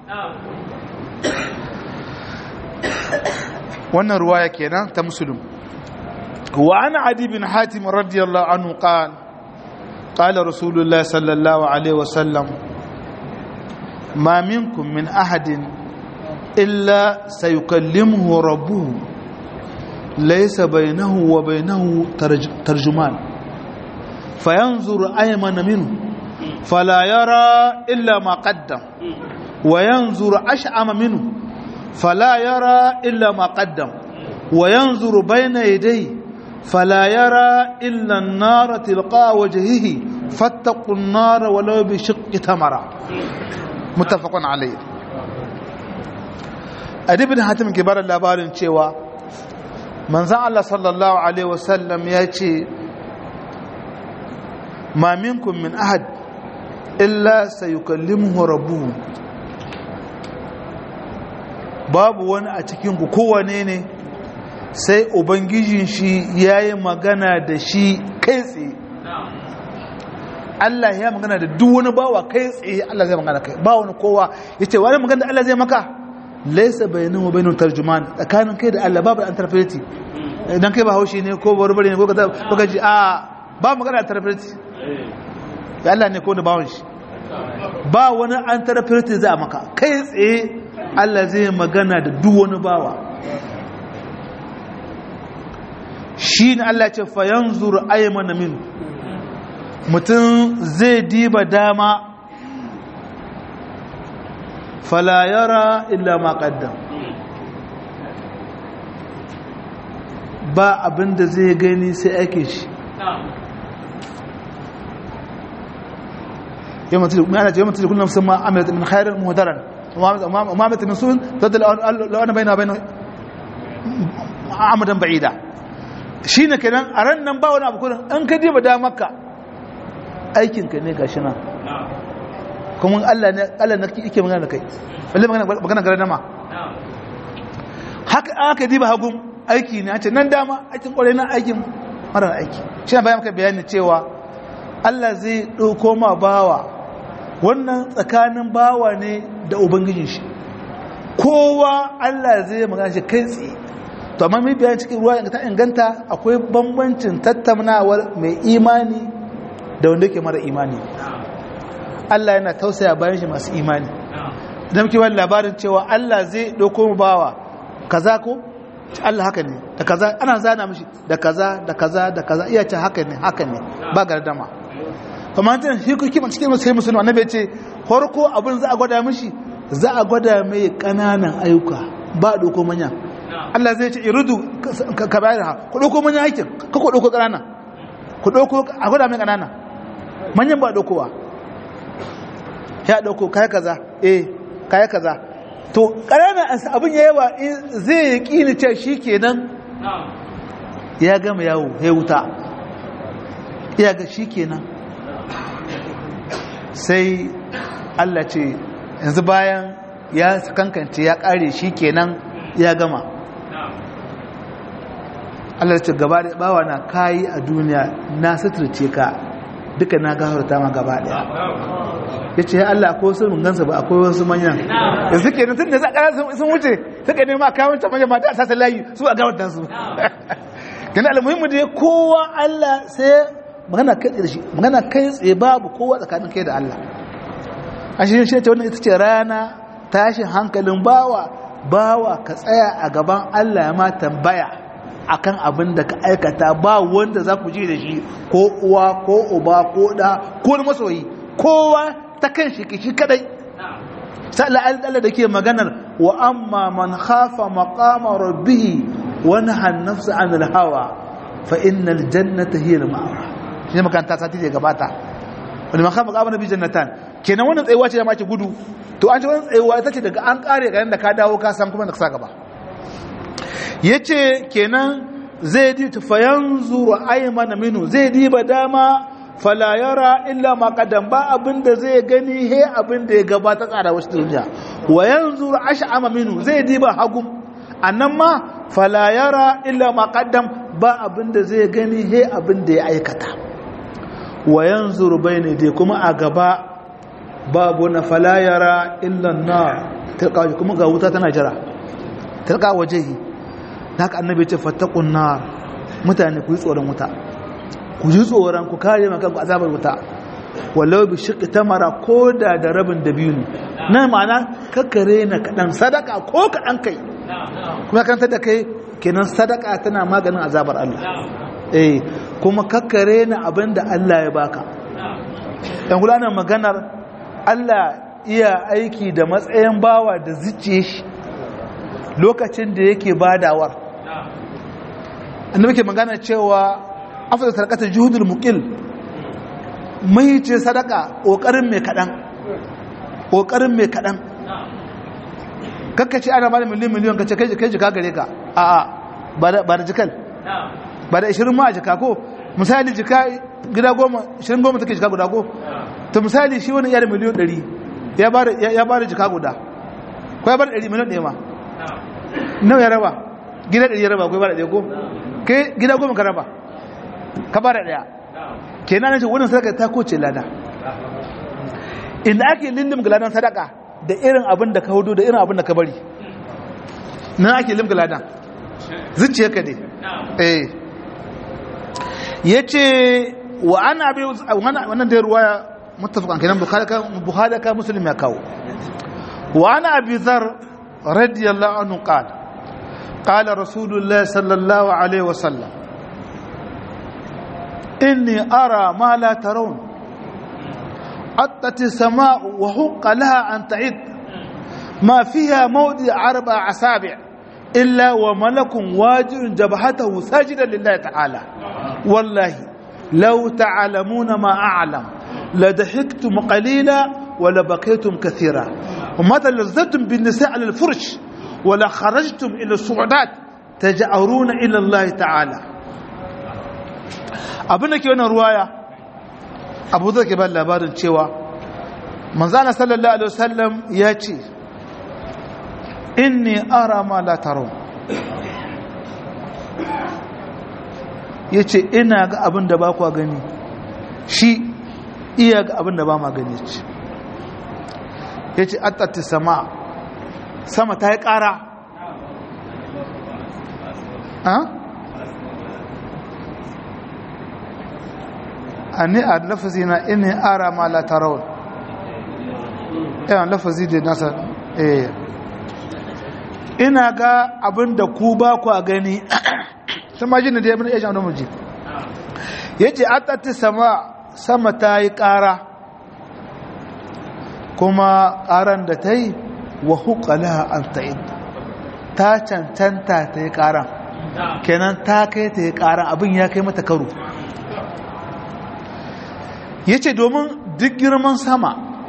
Speaker 1: wannan ruwaya kenan ta musulun wa ana adi bin hatim radiyallahu anhu qala qala rasulullah sallallahu alaihi wasallam ma minkum min ahadin illa sayukallimuhu rabbuhu laysa bainahu wa bainahu tarjuman fayanzur aymana minhu fala yara illa ma qaddam wa yanzur ash'ama minhu فلا يرى إلا ما قدم وينظر بين يديه فلا يرى إلا النار تلقاء وجهه فاتقوا النار ولو بشق تمرة متفق عليه أدي بن حاتم كبار اللابارين cewa manzon Allah sallallahu alaihi wasallam ya ce ma minkum min ahad illa sayukallimuhu rabbuhu babu wani a cikinku kowane ne sai ubangijin shi ya yi magana da shi kai tsaye Allah ya magana da duk wani bawa kai tsaye Allah zai magana kai ba wani kowa ya ce wani magana da Allah zai maka laisa bayanin wa bayanin tarjuman tsakanin kai da Allah babu an tarfeti idan kai ba haushi ne ko barbare ne ko ka ji a ba magana da tarfeti ya Allah ne ko da bawon shi ba wani an tarfeti za a maka kai tsaye Allah zai magana da duk wani bawa shi ne Allah ce fayan zuru ayyamana min mutum zai diba dama falayara illa maƙaddam ba abinda zai gani sai ake shi yamma tilkun kullum sun ma'amilat min khairar muhadaran وما مثل من سوء تد لو انا بينها وبين عمدا بعيدا shine kenan a ran nan ba wani abu kullum an ka diba da maka aikin ka ne gashi nan kuma Allah ne Allah ne yake magana da kai balle magana magana gare nama haka aka diba hagun aiki ne a ce nan dama aikin kwarai na aikin mara aiki shi bayan maka bayani cewa Allah zai dauko ma bawa wannan tsakanin bawa ne da ubangijin shi kowa Allah zai magana shi kai tsaye to amma mai bayan cikin ruwa ta inganta akwai bambancin tattaunawar mai imani da wanda yake mara imani Allah yana tausaya bayan shi masu imani idan muke wani labarin cewa Allah zai ɗauko mu bawa kaza ko Allah haka ne da kaza ana zana mishi da kaza da kaza da kaza iya ce haka ne haka ne ba gardama kamar ta shi ku kima cikin musulmi musulmi annabi ya ce farko abin za a gwada mishi za a gwada mai kananan ayyuka ba doko manya Allah zai ce irudu ka bayar ha ku doko manya aikin ka ku doko kanana ku doko a gwada mai kanana manyan ba dokowa ya doko kai kaza eh kai kaza to kananan abin ya yawa zai yi kini ce shikenan ya gama yawo ya wuta ya ga shikenan sai Allah ce yanzu bayan ya kankance ya kare shi kenan ya gama Allah ce gaba da bawa na kayi a duniya na suturce ka duka na gafarta ma gaba daya ya ce ya Allah akwai wasu gansa ba akwai wasu manyan da suke nan tun da za a sun wuce suka nema kawon ta manyan mata a sasa layi su a gafarta su gani almuhimmu da kowa Allah sai magana kai da shi magana kai tsaye babu kowa tsakanin kai da Allah a shi shi ce wannan ita ce rana tashin hankalin bawa bawa ka tsaya a gaban Allah ya ma tambaya akan abin da ka aikata ba wanda za ku ji da shi ko uwa ko uba ko da ko masoyi kowa ta kan shi shi kadai sai Allah da ke maganar wa amma man khafa maqama rabbih wa nahana nafsa 'anil hawa fa innal jannata hiya al-ma'wa shi makaranta sati da gabata wani man khafa maqama rabbih jannatan kenan wannan tsayuwa ce da ma ke gudu to an ce wannan tsayuwa ita ce daga an kare garin da ka dawo ka san kuma da ka sa gaba yace kenan zai di fayanzuru aymana minu zai diba dama fala yara illa ma qaddam ba abin da zai gani he abin da ya gabata tsara wasu duniya wa yanzu ash'ama minu zai diba hagum annan ma fala yara illa ma qaddam ba abin da zai gani he abin da ya aikata wa yanzu bayne dai kuma a gaba babu na fala yara illa nar tilka kuma ga wuta tana jira tilka wajehi haka annabi ce fattaqun nar mutane ku yi tsoron wuta ku ji tsoron ku kare maka ku azabar wuta walau bi shiqi tamara koda da rabin dabino na ma'ana kakkare na kadan sadaka ko kadan kai kuma kan da kai kenan sadaka tana maganin azabar Allah eh kuma kakkare na abinda Allah ya baka dan gulanan maganar Allah iya aiki da matsayin bawa da zuciye shi lokacin da yake badawar annabi ke magana cewa afdal sadaqatul juhudul muqil mai ce sadaka kokarin mai kadan kokarin mai kadan kakkace ana bada miliyan miliyan kace kai kai jika gare ka a a ba da ba da jikal ba da 20 ma a jika ko misali jika gida goma 20 goma take jika guda ko to misali shi wani yar miliyan 100 ya bada ya bada jika guda ko ya bada 100 miliyan ɗaya ma nawa ya raba gida 100 ya raba ko ya bada ɗaya ko kai gida goma ka raba ka bada ɗaya kenan ne wannan sadaka ta koce lada inda ake lindim ladan sadaka da irin abin da ka hudu da irin abin da ka bari nan ake limga ladan zuciya ka dai eh yace wa ana bi wannan da ruwaya muttafaqan kenan bukhari ka bukhari ka muslim ya kawo wa ana abi dhar radiyallahu anhu qala qala rasulullah sallallahu alaihi wasallam inni ara ma la tarawun عطت السماء وحق لها أن تعد ما فيها موضع أربع أسابع إلا وملك واجر جبهته ساجدا لله تعالى والله لو تعلمون ما أعلم لضحكتم قليلا ولبكيتم كثيرا وما تلذتم بالنساء على الفرش ولا خرجتم إلى الصعودات تجأرون إلى الله تعالى أبنك وانا رواية abu zai ke ba labarin cewa manzana sallallahu alaihi wasallam ya ce inni ara ma la taro ya ce ina ga abin da ba kwa gani shi iya ga abin da ba ma gani ce ya ce attatti sama sama ta yi ƙara ani a lafazi na ini ara ma la tarawun yawan lafazi da nasa eh ina ga abin da ku ba ku a gani sun ma jini da ya bin ya shan muji ya ce atatti sama sama ta yi ƙara kuma ƙaran da ta yi wa hukala an ta'id ta cancanta ta yi ƙaran kenan ta kai ta yi ƙaran abin ya kai mata karo ya ce domin duk girman sama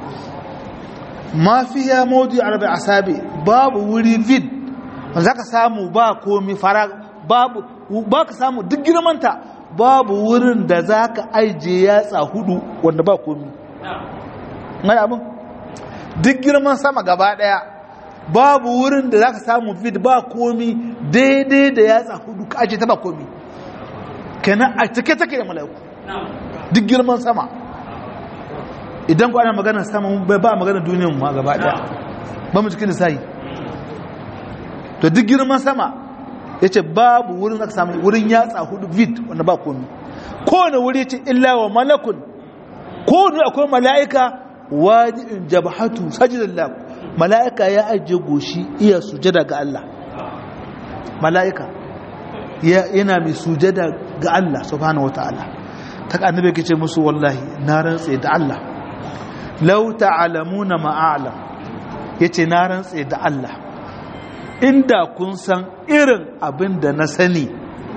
Speaker 1: mafiya maudu arabi asabi babu wuri vid za ka samu ba komi fara babu ba ka samu duk girmanta babu wurin da za ka aije yatsa hudu wanda ba komi ngana abin duk girman sama gaba daya babu wurin da za ka samu vid ba komi daidai da yatsa hudu ka aje ta ba komi kenan a cike take da mala'iku duk girman sama idan ku ana maganar sama ba maganar duniyar ma gaba daya ba mu cikin lissahi to duk girman sama ya ce babu wurin aka samu wurin yatsa hudu vid wanda ba komi kowane wuri ce illa wa malakun kowane akwai mala'ika wajibin jabhatu sajidallah mala'ika ya ajiye goshi iya sujada ga Allah mala'ika yana mai sujada ga Allah subhanahu wataala ta annabi ke ce musu wallahi na rantse da Allah lau ta'alamuna ma'alam yace na rantse da Allah inda kun san irin abin da na sani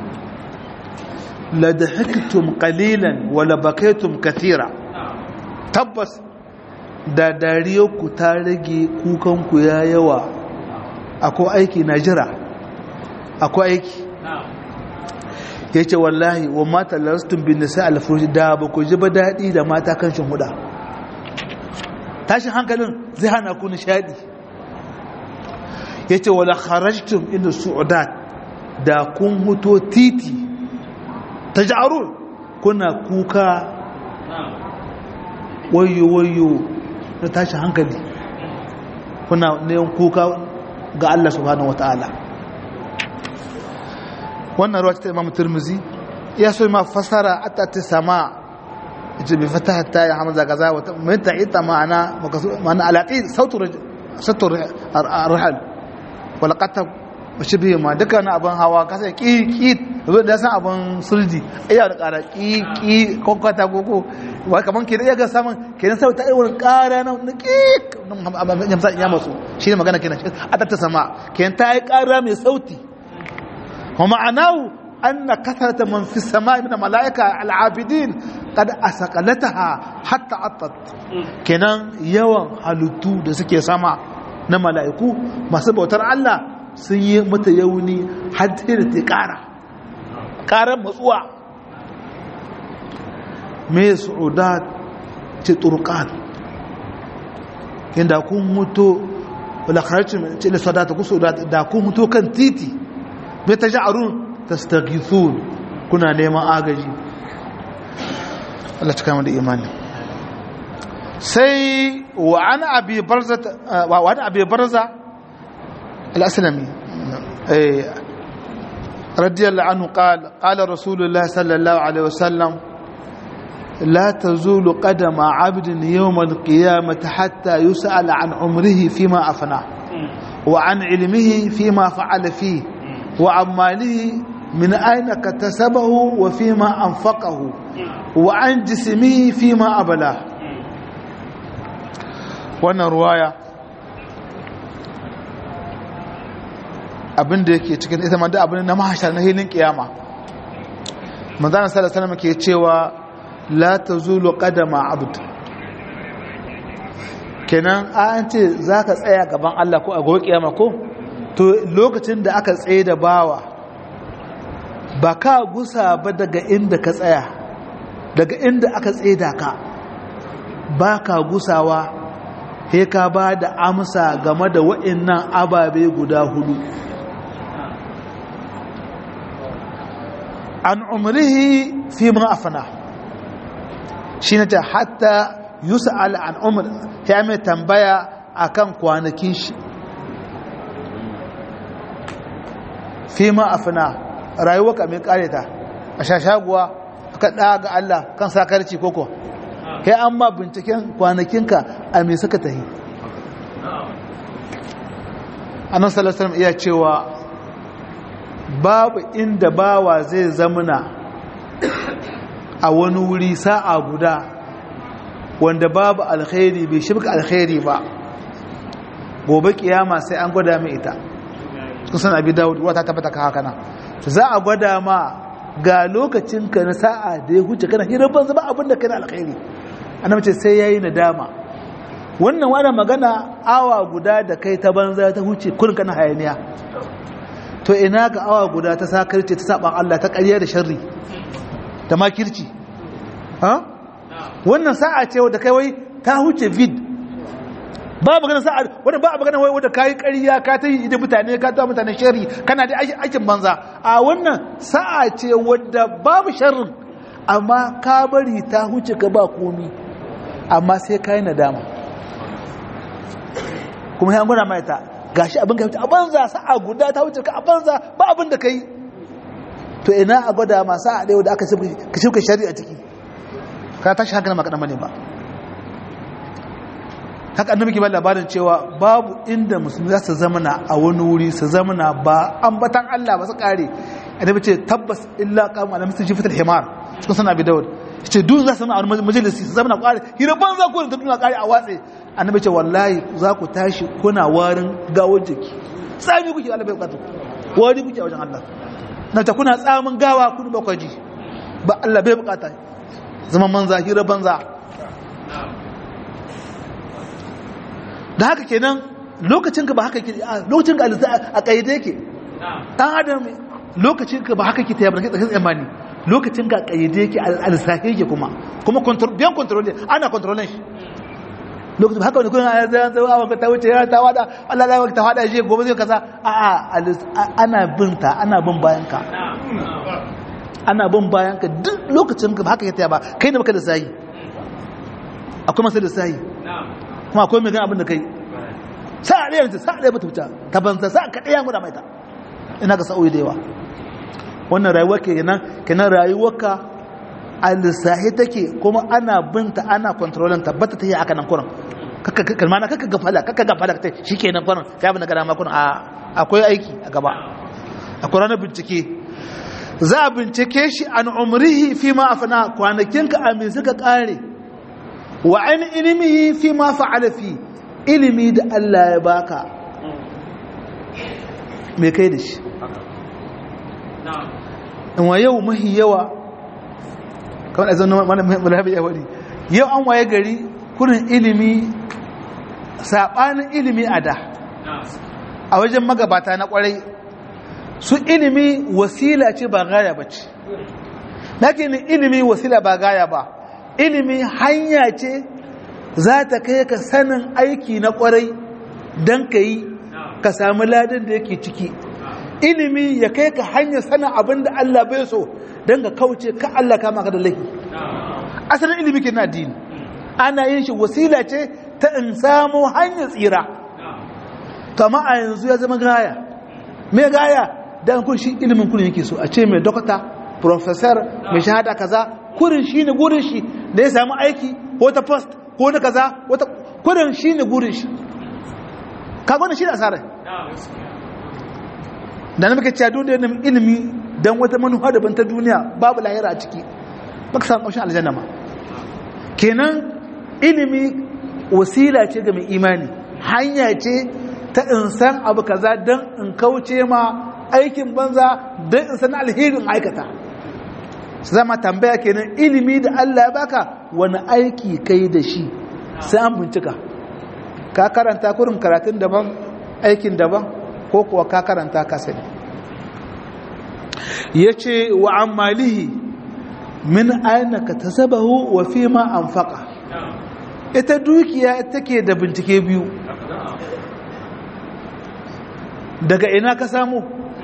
Speaker 1: la dahaktum qalilan wa la bakaytum kathira tabbas da dariyarku ta rage kukanku ya yawa akwai aiki na jira akwai aiki ya ce wallahi wa mata larastun bin nisa alfurushi da ba ku ji ba daɗi da mata kan shin huda tashin hankalin zai hana ku nishadi ya ce wala kharajtum inda su'udat da kun huto titi ta ja'arun kuna kuka wayo wayo na tashin hankali kuna neman kuka ga Allah subhanahu wata'ala wannan ruwa ta imam turmuzi ya so ma fasara atta ta sama ita bi fataha ta ya hamza gaza wata mai ta ita ma'ana ma'ana alaqi sautu sautu arhal wala qatab shi biyu ma duka na abin hawa kasa ki ki zo da san abin sulji iya da kara ki ki kokota koko wai kaman ke iya ga saman kenan sai ta irin kara na ki yamsa ya masu shi ne magana kenan a ta sama kenan ta yi kara mai sauti wa ma'anahu anna kathrata man fi samai min malaika al'abidin qad asqalataha hatta attat kenan yawan halittu da suke sama na mala'iku masu bautar Allah sun yi mata yauni har da ta kara karan matsuwa me su'udat ce turqan inda kun mutu wala kharajtum ce la sadata ku su'udat da kun mutu kan titi me taj'arun tastaghithun kuna neman agaji Allah cika mu da imani sai wa an abi barza wa an abi barza al-aslami رضي الله عنه قال قال رسول الله صلى الله عليه وسلم لا تزول قدم عبد يوم القيامة حتى يسأل عن عمره فيما أفناه وعن علمه فيما فعل فيه وعن ماله من أين اكتسبه وفيما أنفقه وعن جسمه فيما أبلاه وانا رواية abin da yake cikin ita ma da abin na mahashar na hilin kiyama manzana sallallahu alaihi ke cewa la tazulu qadama abd kenan an ce zaka tsaya gaban Allah ko a gobe kiyama ko to lokacin da aka tsaye da bawa ba ka gusa ba daga inda ka tsaya daga inda aka tsaye da ka ba ka gusawa he ka ba da amsa game da wa'annan ababe guda hudu an umrihi fi ma afana shi ne ta hatta yusa'al an umar ya mai tambaya akan kwanakin shi fi ma afana rayuwa ka mai kare ta a shashaguwa ka ɗaga ga Allah kan sakarci koko kai an ma binciken kwanakinka a mai suka tahi annan salasalam iya cewa babu inda bawa zai zamuna a wani wuri sa'a guda wanda babu alkhairi bai shibka alkhairi ba gobe kiyama sai an gwada mai ita kusan abi dawud wata tabbata ka haka na za a gwada ma ga lokacinka na sa'a da ya huce kana hirar banza ba abinda kana alkhairi annabi ce sai yayi nadama wannan wani magana awa guda da kai ta banza ta huce kurin kana hayaniya to ina ga awa guda ta sakarce ta saban Allah ta ƙarya da sharri da makirci ha wannan sa'a ce wadda kai wai ta huce vid ba magana sa'a wadda ba magana wai wadda kai ƙarya ka ta yi da mutane ka ta mutane sharri kana da aikin banza a wannan sa'a ce wadda babu sharrin amma ka bari ta huce ka ba komi amma sai ka yi nadama kuma ya gwada mai ta gashi abin ka a banza sa'a guda ta wuce ka a banza ba abin da ka yi to ina a gwada ma sa'a ɗaya da aka shirka shari'a ciki ka tashi hankali maka ɗan ba haka annabi ke ba labarin cewa babu inda musulmi za su zamana a wani wuri su zamana ba ambatan Allah ba su kare annabi ce tabbas illa qamu ala misli jifatul himar cikin sunan abi dawud ce duk za su zama a wani majalisi su zamana kare hira ban za ku da duniya kare a watse annabi ce wallahi za ku tashi kuna warin gawar jiki tsami kuke Allah bai bukatu wani kuke a wajen Allah na ta kuna tsamin gawa kun ba kwaji ba Allah bai bukata zaman manza hira banza da haka kenan lokacin ka ba haka ke lokacin ka a kaide yake dan adam lokacin ka ba haka ke tayar da kai tsammani lokacin ka kayyade yake alsahe yake kuma kuma control biyan control ne ana controlin shi lokacin haka wani kuna ya zai awon ta wuce ya ta wada Allah ya ta wada shi gobe zai kaza a a ana bin ta ana bin bayan ka ana bin bayan ka duk lokacin ka ba haka ke tayar ba kai da baka da sayi akwai masu da sayi kuma akwai mai gan abin da kai sa'a ɗaya mace sa'a ɗaya bata wuta ta banza sa'a ka ɗaya guda mai ta ina ga sa'o'i da yawa wannan rayuwar ke kenan kenan rayuwarka a lissahi take kuma ana binta ana kontrolin ta bata ta yi aka nan kuran kalmana kaka gafala kaka gafala ta shi ke nan kuran ya bi na gada makon akwai aiki a gaba akwai ranar bincike za a bincike shi an umrihi fi ma afana kwanakinka a me suka kare wa an ilimihi fi ma fa'ala fi ilimi da Allah ya baka me kai da shi in wa yau mahi yawa kawai zan malabi ya wadi yau an waye gari kurin ilimi saɓanin ilimi a da a wajen magabata na kwarai su ilimi wasila ce ba gaya ba ce na ilimi wasila ba gaya ba ilimi hanya ce za ta kai ka sanin aiki na kwarai don ka yi ka sami ladin da yake ciki ilimi ya kai ka hanyar sanin abin da Allah bai so don ka kauce ka Allah kama ka da laifi asalin ilimi ke na addini ana yin shi wasila ce ta in samu hanyar tsira to amma a yanzu ya zama gaya me gaya dan kun shi ilimin kun yake so a ce mai dokta professor mai shahada kaza kurin shi ne gurin shi da ya samu aiki ko ta post ko na kaza wata kurin shi ne gurin shi kaga wannan shi ne asarar da na muka cewa duniya neman ilimi don wata manufa daban ta duniya babu lahira a ciki baka samu ƙaushin aljanna ma kenan ilimi wasila ce ga mai imani hanya ce ta in san abu kaza don in kauce ma aikin banza don in san alherin aikata su zama tambaya kenan ilimi da Allah ya baka wani aiki kai da shi sai an bincika ka karanta kurin karatun daban aikin daban ko kuwa ka karanta ka sani ya ce wa ammalihi min aina ka tasabahu wa fi ma anfaqa ita dukiya take da bincike biyu daga ina ka samu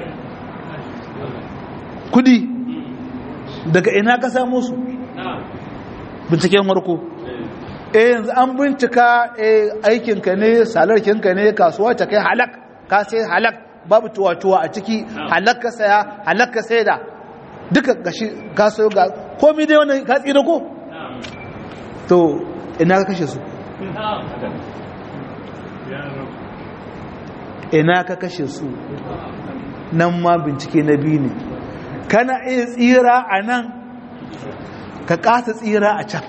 Speaker 1: kudi daga ina ka samu su binciken warko eh yanzu an bincika aikinka ne salarkinka ne kasuwa ta kai halak ka sai halak babu tuwa-tuwa a ciki halak ka saya halak ka sai da duka gashi ka sayo ga komi dai wani ka tsira ko to ina ka kashe su ina ka kashe su nan ma bincike na biyu ne kana iya tsira a nan ka kasa tsira a can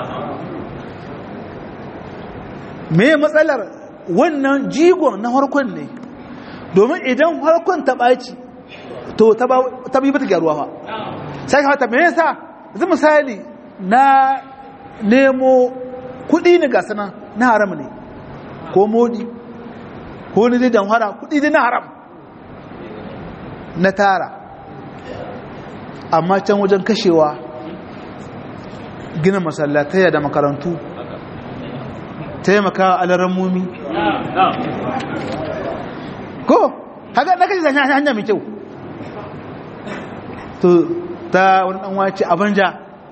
Speaker 1: me matsalar wannan jigon na harkon ne domin idan harkon ta ɓaci to ta bi bata gyaruwa ba sai hata me yasa zai misali na nemo kudi ne gasa nan na haram ne ko modi ko ni dai damhara kudi dai na haram na tara amma can wajen kashewa gina masallataya da makarantu taimaka alarammomi ko haka na kashe zai hanya mai kyau to ta wani dan wace a banja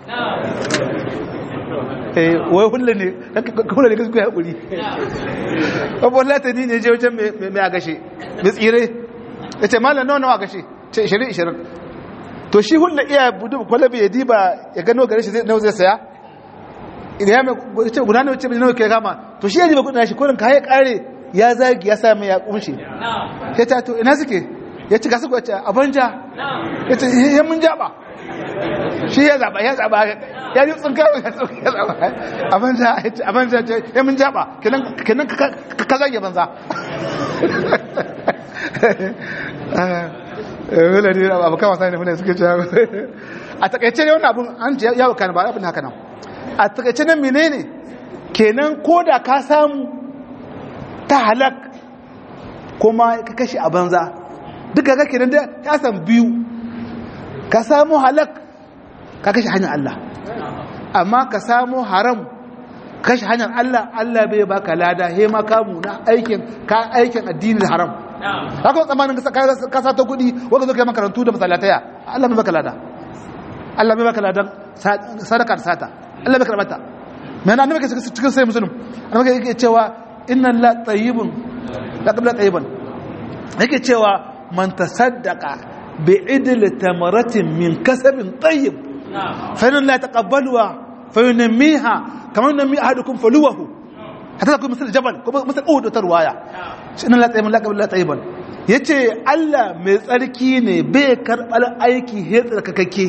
Speaker 1: eh wai hulle ne hulle ne kasu ya hakuri babban latani ne je wajen mai agashe mai tsire ya ce malam nawa nawa agashe ce 20-20 to shi hulle iya budu kwalabi ya diba ya gano gare shi nawa zai saya idan ya mai ce guda nawa ce mai nawa ke kama to shi ya diba kudin shi kudin ka ya kare ya zagi ya sa mai ya kumshe ya ce to ina suke ya ci gasu kwace a banja ya ce ya mun jaba shi ya zaba ya zaba ya yi tsinka ya tsinka ya zaba a banja a banja ce ya mun jaba kenan ka zage banza wala ne abu kama sani mune suke cewa a takaice ne wannan abun an ce yawo kan ba abin haka nan a takaice nan menene kenan ko da ka samu ta halak kuma ka kashe a banza duka kake nan da ya san biyu ka samu halak ka kashe hanyar Allah amma ka samu haram kashe hanyar Allah Allah bai baka lada he ma kamu na aikin ka aikin addini da haram haka tsamanin ka sa ta kuɗi wanda zo kai makarantu da masalataya Allah bai baka lada Allah bai baka ladan sadaka da sata Allah bai karbata mai na annabi cikin sai musulun annabi yake cewa inna la tayyibun la qabla tayyiban yake cewa man tasaddaqa bi idli tamaratin min kasabin tayyib fa inna la taqabbaluha fa yunmiha kama yunmi ahadukum faluwahu hatta kuma misal jabal ko misal uhud ta ruwaya inna la tayyibun la qabla tayyiban yace Allah mai tsarki ne bai karbal aiki he tsarkakakke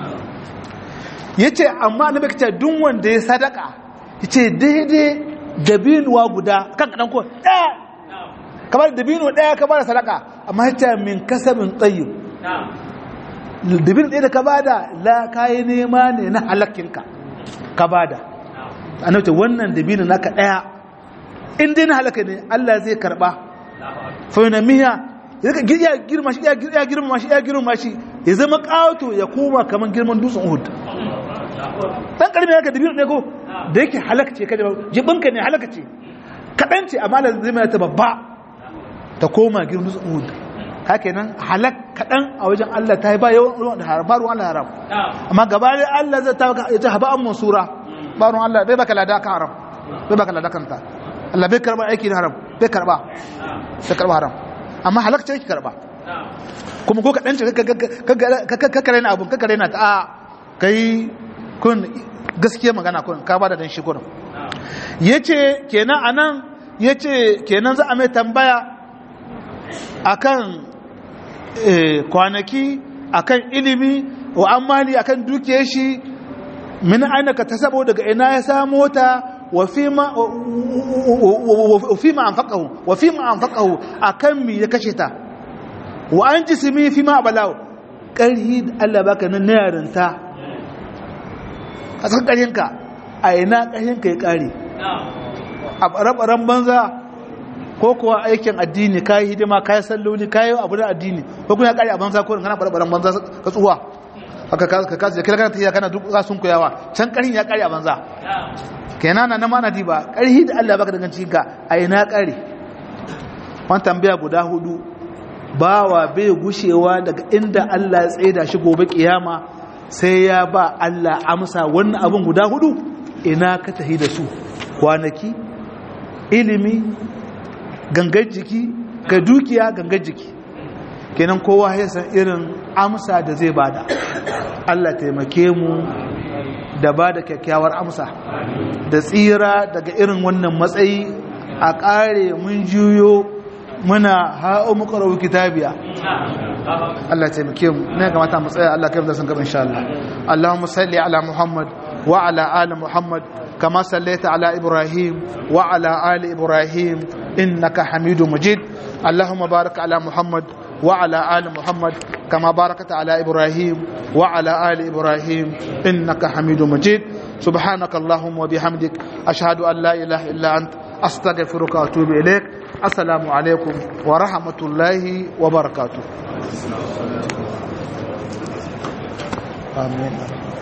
Speaker 1: yace amma annabi kace duk wanda ya sadaka yace daidai dabinuwa guda kan kadan ko ɗaya kamar dabino ɗaya ka bada sadaka amma yace min kasabin tayyib dabino ɗaya da ka bada la kai nema ne na halakkinka ka bada annabi ce wannan dabino naka ɗaya in dai na halaka ne Allah zai karba fa yunamiya ya girma shi ya girma shi ya girma shi ya zama ƙato ya koma kamar girman dutsen Uhud dan karmi haka dabino ne ko da yake halaka ce kaje jibinka ne halaka ce kadan ce amma da zai mai ta babba ta koma girman dutsen Uhud haka nan halak kadan a wajen Allah ta yi ba yawan ruwan da haram ba ruwan Allah haram amma gaba da Allah zai ta ya ta haba an mansura ba ruwan Allah bai baka lada kan haram bai baka lada kan ta Allah bai karba aiki na haram bai karba bai karba haram amma halak ce yake karba kuma ko kadan ce ka kare na abun ka kare na ta a kai kun gaskiya magana kun ka bada dan shi gurin yace kenan anan yace kenan za a mai tambaya akan kwanaki akan ilimi wa amali akan dukiyar shi min aina ka tasabo daga ina ya samu ta wa fima wa fima anfaqahu wa fima anfaqahu akan mi ya kashe ta wa an jismi fima balaw karhi Allah baka nan yarinta a cikin ƙarhinka a ina ƙarhinka ya ƙare a ɓare-ɓaren banza ko kuwa aikin addini ka yi hidima ka yi salloli ka yi abu da addini ko kuna ƙari a banza ko kana ɓare-ɓaren banza ka tsuwa haka ka kasu da kira kana tafiya kana duk za sun koyawa can ƙarhin ya ƙare a banza kenan na nama na diba ƙarhi da Allah baka danganci ka a ina ƙare wani tambaya guda hudu bawa bai gushewa daga inda Allah ya tsaida shi gobe kiyama sai ya ba Allah amsa wannan abin guda hudu ina ka tahi da su kwanaki ilimi gangar jiki ga dukiya gangar jiki kenan kowa ya san irin amsa da zai bada Allah taimake mu da ba da kyakkyawar amsa da tsira daga irin wannan matsayi a ƙare mun juyo muna ha'o mukarau kitabiya Allah ya taimake mu ne kamata mu tsaya Allah kai mu san gaba insha Allah Allahumma salli ala Muhammad wa ala ali Muhammad kama sallaita ala Ibrahim wa ala ali Ibrahim innaka Hamidum Majid Allahumma barik ala Muhammad wa ala ali Muhammad kama barakata ala Ibrahim wa ala ali Ibrahim innaka Hamidum Majid سبحانك اللهم وبحمدك أشهد أن لا إله إلا أنت أستغفرك وأتوب إليك السلام عليكم ورحمة الله وبركاته آمين